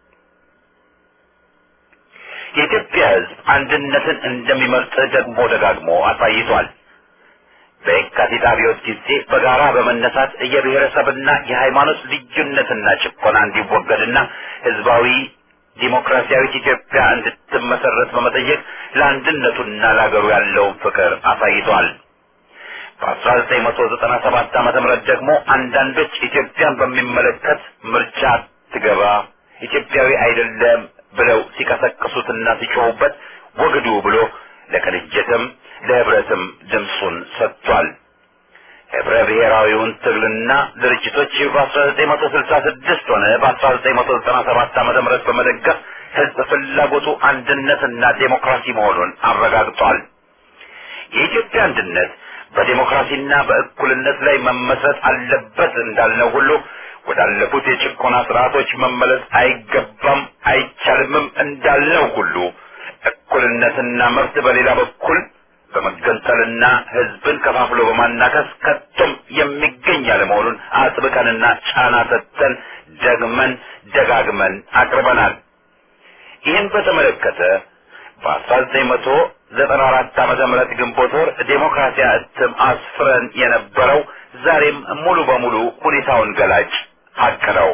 የኢትዮጵያ ሕዝብ አንድነትን እንደሚመርጥ ደግሞ ደጋግሞ አሳይቷል። በየካቲት አብዮት ጊዜ በጋራ በመነሳት የብሔረሰብና የሃይማኖት ልዩነትና ጭቆና እንዲወገድና ህዝባዊ ዲሞክራሲያዊት ኢትዮጵያ እንድትመሰረት በመጠየቅ ለአንድነቱና ለሀገሩ ያለውን ፍቅር አሳይቷል። በ1997 ዓመተ ምህረት ደግሞ አንዳንዶች ኢትዮጵያን በሚመለከት ምርጫ ትገባ ኢትዮጵያዊ አይደለም ብለው ሲቀሰቅሱትና ሲጮሁበት ወግዱ ብሎ ለቅንጅትም ለህብረትም ድምፁን ሰጥቷል። ህብረ ብሔራዊውን ትግልና ድርጅቶች በ1966 ሆነ በ1997 ዓመተ ምህረት በመደገፍ ህዝብ ፍላጎቱ አንድነትና ዴሞክራሲ መሆኑን አረጋግጧል። የኢትዮጵያ አንድነት በዴሞክራሲና በእኩልነት ላይ መመስረት አለበት እንዳልነው ሁሉ ወዳለፉት የጭቆና ስርዓቶች መመለስ አይገባም አይቻልምም እንዳልነው ሁሉ እኩልነትና መብት በሌላ በኩል በመገንጠልና ህዝብን ከፋፍሎ በማናከስ ከቶም የሚገኝ ያለመሆኑን አጥብቀንና ጫና ሰጥተን ደግመን ደጋግመን አቅርበናል። ይህን በተመለከተ በ1994 ዓመተ ምህረት ግንቦት ወር ዴሞክራሲያ እትም አስፍረን የነበረው ዛሬም ሙሉ በሙሉ ሁኔታውን ገላጭ ሀቅ ነው።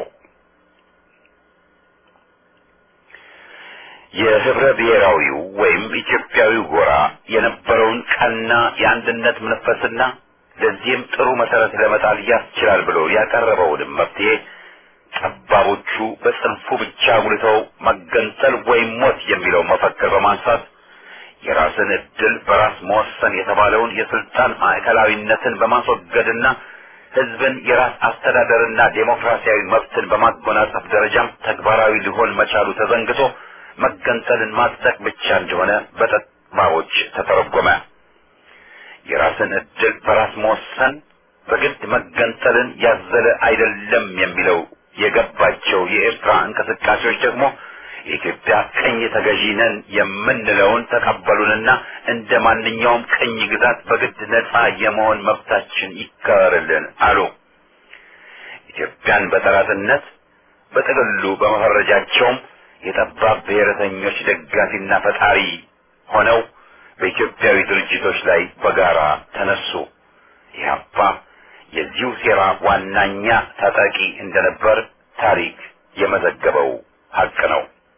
የህብረ ብሔራዊው ወይም ኢትዮጵያዊ ጎራ የነበረውን ቀና የአንድነት መንፈስና ለዚህም ጥሩ መሰረት ለመጣል ያስችላል ብሎ ያቀረበውንም መፍትሄ ጠባቦቹ በጽንፉ ብቻ ጉልተው መገንጠል ወይም ሞት የሚለው መፈክር በማንሳት የራስን እድል በራስ መወሰን የተባለውን የስልጣን ማዕከላዊነትን በማስወገድና ህዝብን የራስ አስተዳደርና ዴሞክራሲያዊ መብትን በማጎናጸፍ ደረጃም ተግባራዊ ሊሆን መቻሉ ተዘንግቶ መገንጠልን ማጽደቅ ብቻ እንደሆነ በጠባቦች ተተረጎመ። የራስን እድል በራስ መወሰን በግድ መገንጠልን ያዘለ አይደለም የሚለው የገባቸው የኤርትራ እንቅስቃሴዎች ደግሞ የኢትዮጵያ ቅኝ ተገዢ ነን የምንለውን ተቀበሉንና እንደ ማንኛውም ቅኝ ግዛት በግድ ነጻ የመሆን መብታችን ይከበርልን አሉ። ኢትዮጵያን በጠላትነት በጥቅሉ በመፈረጃቸውም የጠባብ ብሔረተኞች ደጋፊና ፈጣሪ ሆነው በኢትዮጵያዊ ድርጅቶች ላይ በጋራ ተነሱ። ኢህአፓ የዚሁ ሴራ ዋናኛ ታጣቂ እንደነበር ታሪክ የመዘገበው ሀቅ ነው።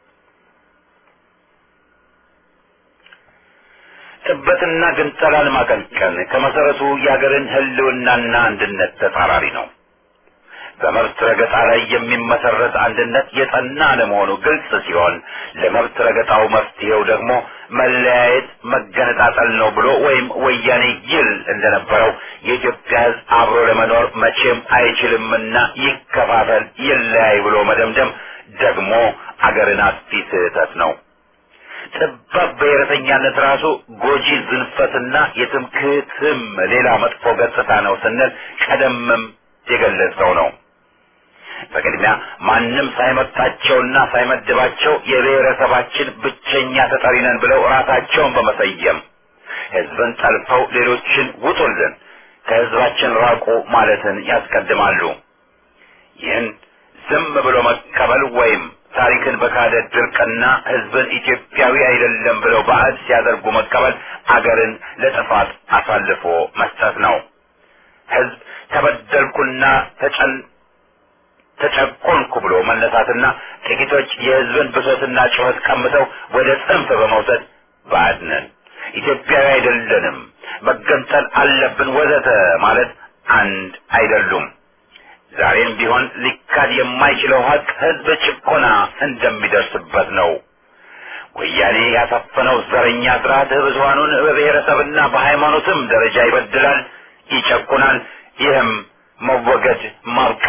ጥበትና ግንጠላን ማቀንቀን ከመሰረቱ የሀገርን ህልውናና አንድነት ተጻራሪ ነው። በመብት ረገጣ ላይ የሚመሰረት አንድነት የጠና ለመሆኑ ግልጽ ሲሆን ለመብት ረገጣው መፍትሄው ደግሞ መለያየት፣ መገነጣጠል ነው ብሎ ወይም ወያኔ ይል እንደነበረው የኢትዮጵያ ሕዝብ አብሮ ለመኖር መቼም አይችልምና ይከፋፈል፣ ይለያይ ብሎ መደምደም ደግሞ አገርን አጥፊ ስህተት ነው። ጠባብ ብሔረተኛነት ራሱ ጎጂ ዝንፈትና የትምክህትም ሌላ መጥፎ ገጽታ ነው ስንል ቀደምም የገለጸው ነው። በቅድሚያ ማንም ሳይመርጣቸውና ሳይመድባቸው የብሔረሰባችን ብቸኛ ተጠሪ ነን ብለው ራሳቸውን በመሰየም ህዝብን ጠልፈው ሌሎችን ውጡልን፣ ከህዝባችን ራቁ ማለትን ያስቀድማሉ። ይህን ዝም ብሎ መቀበል ወይም ታሪክን በካደ ድርቅና ህዝብን ኢትዮጵያዊ አይደለም ብለው ባዕድ ሲያደርጉ መቀበል አገርን ለጥፋት አሳልፎ መስጠት ነው። ህዝብ ተበደልኩና ተጨን ተጨቆንኩ ብሎ መነሳትና ጥቂቶች የህዝብን ብሶትና ጩኸት ቀምተው ወደ ጽንፍ በመውሰድ ባዕድ ነን፣ ኢትዮጵያዊ አይደለንም፣ መገንጠል አለብን ወዘተ ማለት አንድ አይደሉም። ዛሬም ቢሆን ሊካድ የማይችለው ሀቅ ህዝብ ጭቆና እንደሚደርስበት ነው። ወያኔ ያሰፈነው ዘረኛ ስርዓት ብዙሀኑን በብሔረሰብና በሃይማኖትም ደረጃ ይበድላል፣ ይጨቁናል። ይህም መወገድ ማብቃት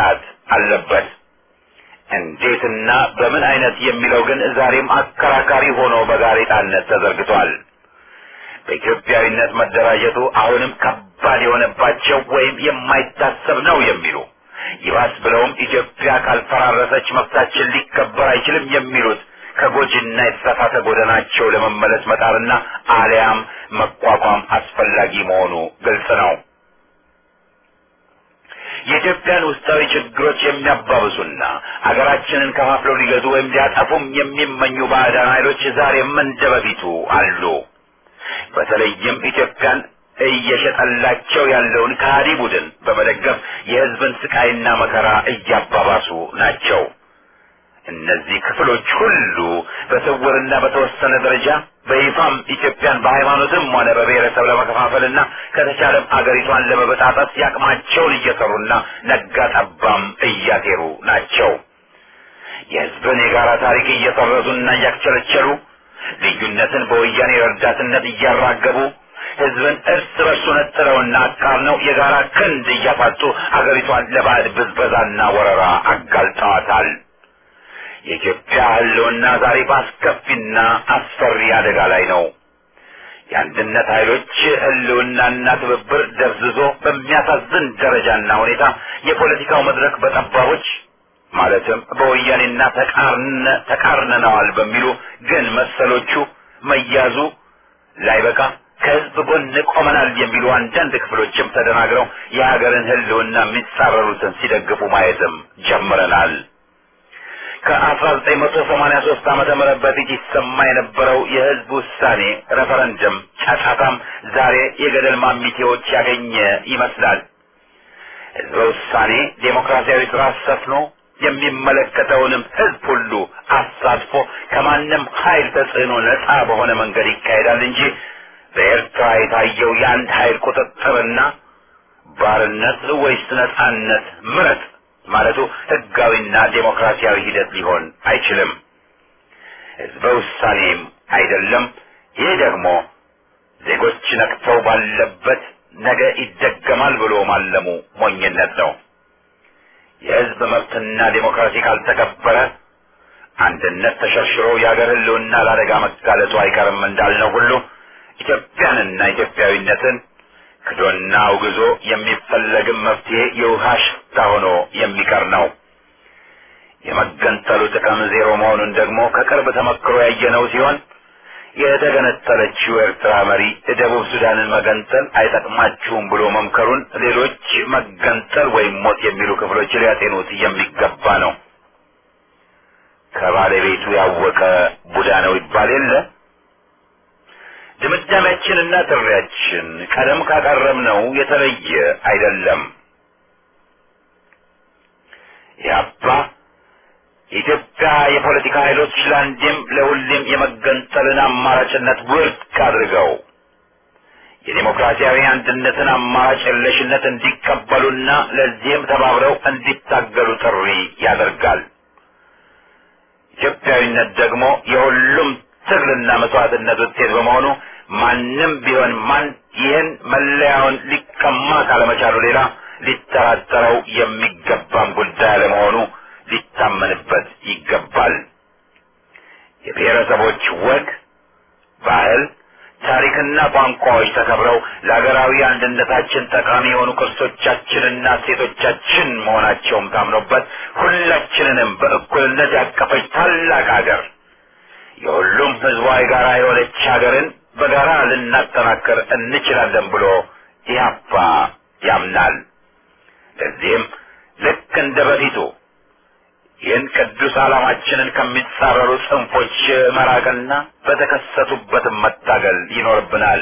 አለበት። እንዴትና በምን አይነት የሚለው ግን ዛሬም አከራካሪ ሆኖ በጋዜጣነት ተዘርግቷል። በኢትዮጵያዊነት መደራጀቱ አሁንም ከባድ የሆነባቸው ወይም የማይታሰብ ነው የሚሉ ይባስ ብለውም ኢትዮጵያ ካልፈራረሰች መብታችን ሊከበር አይችልም የሚሉት ከጎጂና የተሳሳተ ጎዳናቸው ለመመለስ መጣርና አሊያም መቋቋም አስፈላጊ መሆኑ ግልጽ ነው። የኢትዮጵያን ውስጣዊ ችግሮች የሚያባብሱና አገራችንን ከፋፍለው ሊገዙ ወይም ሊያጠፉም የሚመኙ ባዕዳን ኃይሎች ዛሬም እንደ በፊቱ አሉ። በተለይም ኢትዮጵያን እየሸጠላቸው ያለውን ከሃዲ ቡድን በመደገፍ የሕዝብን ስቃይና መከራ እያባባሱ ናቸው። እነዚህ ክፍሎች ሁሉ በስውርና በተወሰነ ደረጃ በይፋም ኢትዮጵያን በሃይማኖትም ሆነ በብሔረሰብ ለመከፋፈልና ከተቻለም አገሪቷን ለመበጣጠስ ያቅማቸውን እየሰሩና ነጋ ጠባም እያሴሩ ናቸው። የሕዝብን የጋራ ታሪክ እየሰረዙና እያክቸለቸሉ ልዩነትን በወያኔ ረዳትነት እያራገቡ ሕዝብን እርስ በርሱ ነጥለውና አቃርነው የጋራ ክንድ እያፋጡ አገሪቷን ለባዕድ ብዝበዛና ወረራ አጋልጠዋታል። የኢትዮጵያ ሕልውና ዛሬ በአስከፊና አስፈሪ አደጋ ላይ ነው። የአንድነት ኃይሎች ሕልውናና ትብብር ደብዝዞ በሚያሳዝን ደረጃና ሁኔታ የፖለቲካው መድረክ በጠባቦች ማለትም በወያኔና ተቃርነነዋል በሚሉ ግን መሰሎቹ መያዙ ላይበቃ ከህዝብ ጎን ቆመናል የሚሉ አንዳንድ ክፍሎችም ተደናግረው የሀገርን ህልውና የሚጻረሩትን ሲደግፉ ማየትም ጀምረናል። ከ1983 ዓመተ ምህረት በፊት ይሰማ የነበረው የህዝብ ውሳኔ ሬፈረንደም ጫጫታም ዛሬ የገደል ማሚቴዎች ያገኘ ይመስላል። ህዝበ ውሳኔ ዴሞክራሲያዊ ስርዓት ሰፍኖ የሚመለከተውንም ህዝብ ሁሉ አሳትፎ ከማንም ኃይል ተጽዕኖ ነፃ በሆነ መንገድ ይካሄዳል እንጂ በኤርትራ የታየው የአንድ ኃይል ቁጥጥርና ባርነት ወይስ ነፃነት ምረጥ ማለቱ ህጋዊና ዴሞክራሲያዊ ሂደት ሊሆን አይችልም። ህዝበ ውሳኔም አይደለም። ይህ ደግሞ ዜጎች ነቅተው ባለበት ነገ ይደገማል ብሎ ማለሙ ሞኝነት ነው። የህዝብ መብትና ዴሞክራሲ ካልተከበረ አንድነት ተሸርሽሮ የሀገር ህልውና ለአደጋ መጋለጡ አይቀርም እንዳልነው ሁሉ ኢትዮጵያንና ኢትዮጵያዊነትን ክዶና አውግዞ የሚፈለግም መፍትሄ የውሃ ሽታ ሆኖ የሚቀር ነው። የመገንጠሉ ጥቅም ዜሮ መሆኑን ደግሞ ከቅርብ ተመክሮ ያየነው ሲሆን የተገነጠለችው ኤርትራ መሪ ደቡብ ሱዳንን መገንጠል አይጠቅማችሁም ብሎ መምከሩን ሌሎች መገንጠል ወይም ሞት የሚሉ ክፍሎች ሊያጤኑት የሚገባ ነው። ከባለቤቱ ያወቀ ቡዳ ነው ይባል የለ። ድምዳሜያችንና ጥሪያችን ቀደም ካቀረብነው የተለየ አይደለም። ያባ የኢትዮጵያ የፖለቲካ ኃይሎች ለአንዴም ለሁሌም የመገንጠልን አማራጭነት ውድቅ አድርገው የዴሞክራሲያዊ አንድነትን አማራጭ የለሽነት እንዲቀበሉና ለዚህም ተባብረው እንዲታገሉ ጥሪ ያደርጋል። ኢትዮጵያዊነት ደግሞ የሁሉም ትግልና መስዋዕትነት ውጤት በመሆኑ ማንም ቢሆን ማን ይህን መለያውን ሊቀማ ካለመቻሉ ሌላ ሊጠራጠረው የሚገባም ጉዳይ አለመሆኑ ሊታመንበት ይገባል። የብሔረሰቦች ወግ፣ ባህል፣ ታሪክና ቋንቋዎች ተከብረው ለሀገራዊ አንድነታችን ጠቃሚ የሆኑ ቅርሶቻችንና እሴቶቻችን መሆናቸውም ታምኖበት ሁላችንንም በእኩልነት ያቀፈች ታላቅ ሀገር የሁሉም ህዝቧ የጋራ የሆነች ሀገርን በጋራ ልናጠናክር እንችላለን ብሎ ኢህአፓ ያምናል። ለዚህም ልክ እንደ በፊቱ ይህን ቅዱስ ዓላማችንን ከሚጻረሩ ጽንፎች መራቅና በተከሰቱበትም መታገል ይኖርብናል።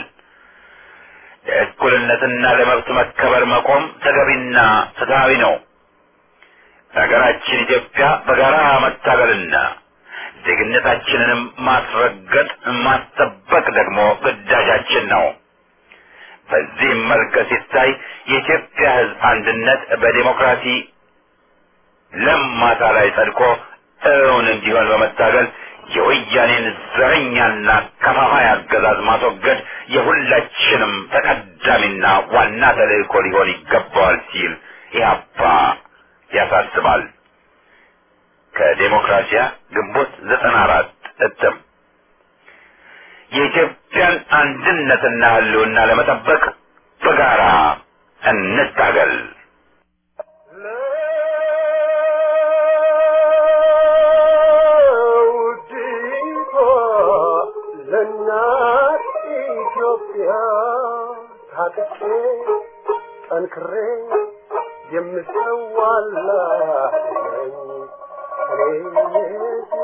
ለእኩልነትና ለመብት መከበር መቆም ተገቢና ፍትሐዊ ነው። ሀገራችን ኢትዮጵያ በጋራ መታገልና ዜግነታችንንም ማስረገጥ ማስጠበቅ ደግሞ ግዳጃችን ነው። በዚህም መልክ ሲታይ የኢትዮጵያ ሕዝብ አንድነት በዴሞክራሲ ለም ማሳ ላይ ጸድቆ እውን እንዲሆን በመታገል የወያኔን ዘረኛና ከፋፋይ አገዛዝ ማስወገድ የሁላችንም ተቀዳሚና ዋና ተልእኮ ሊሆን ይገባዋል ሲል ኢህአፓ ያሳስባል። ከዴሞክራሲያ ግንቦት ዘጠና አራት እትም የኢትዮጵያን አንድነትና ሕልውና ለመጠበቅ በጋራ እንታገል። ለውዲቷ ለእናት ኢትዮጵያ ታጥቄ ጠንክሬ የምሰዋላት ነኝ እኔ የሀገሬ።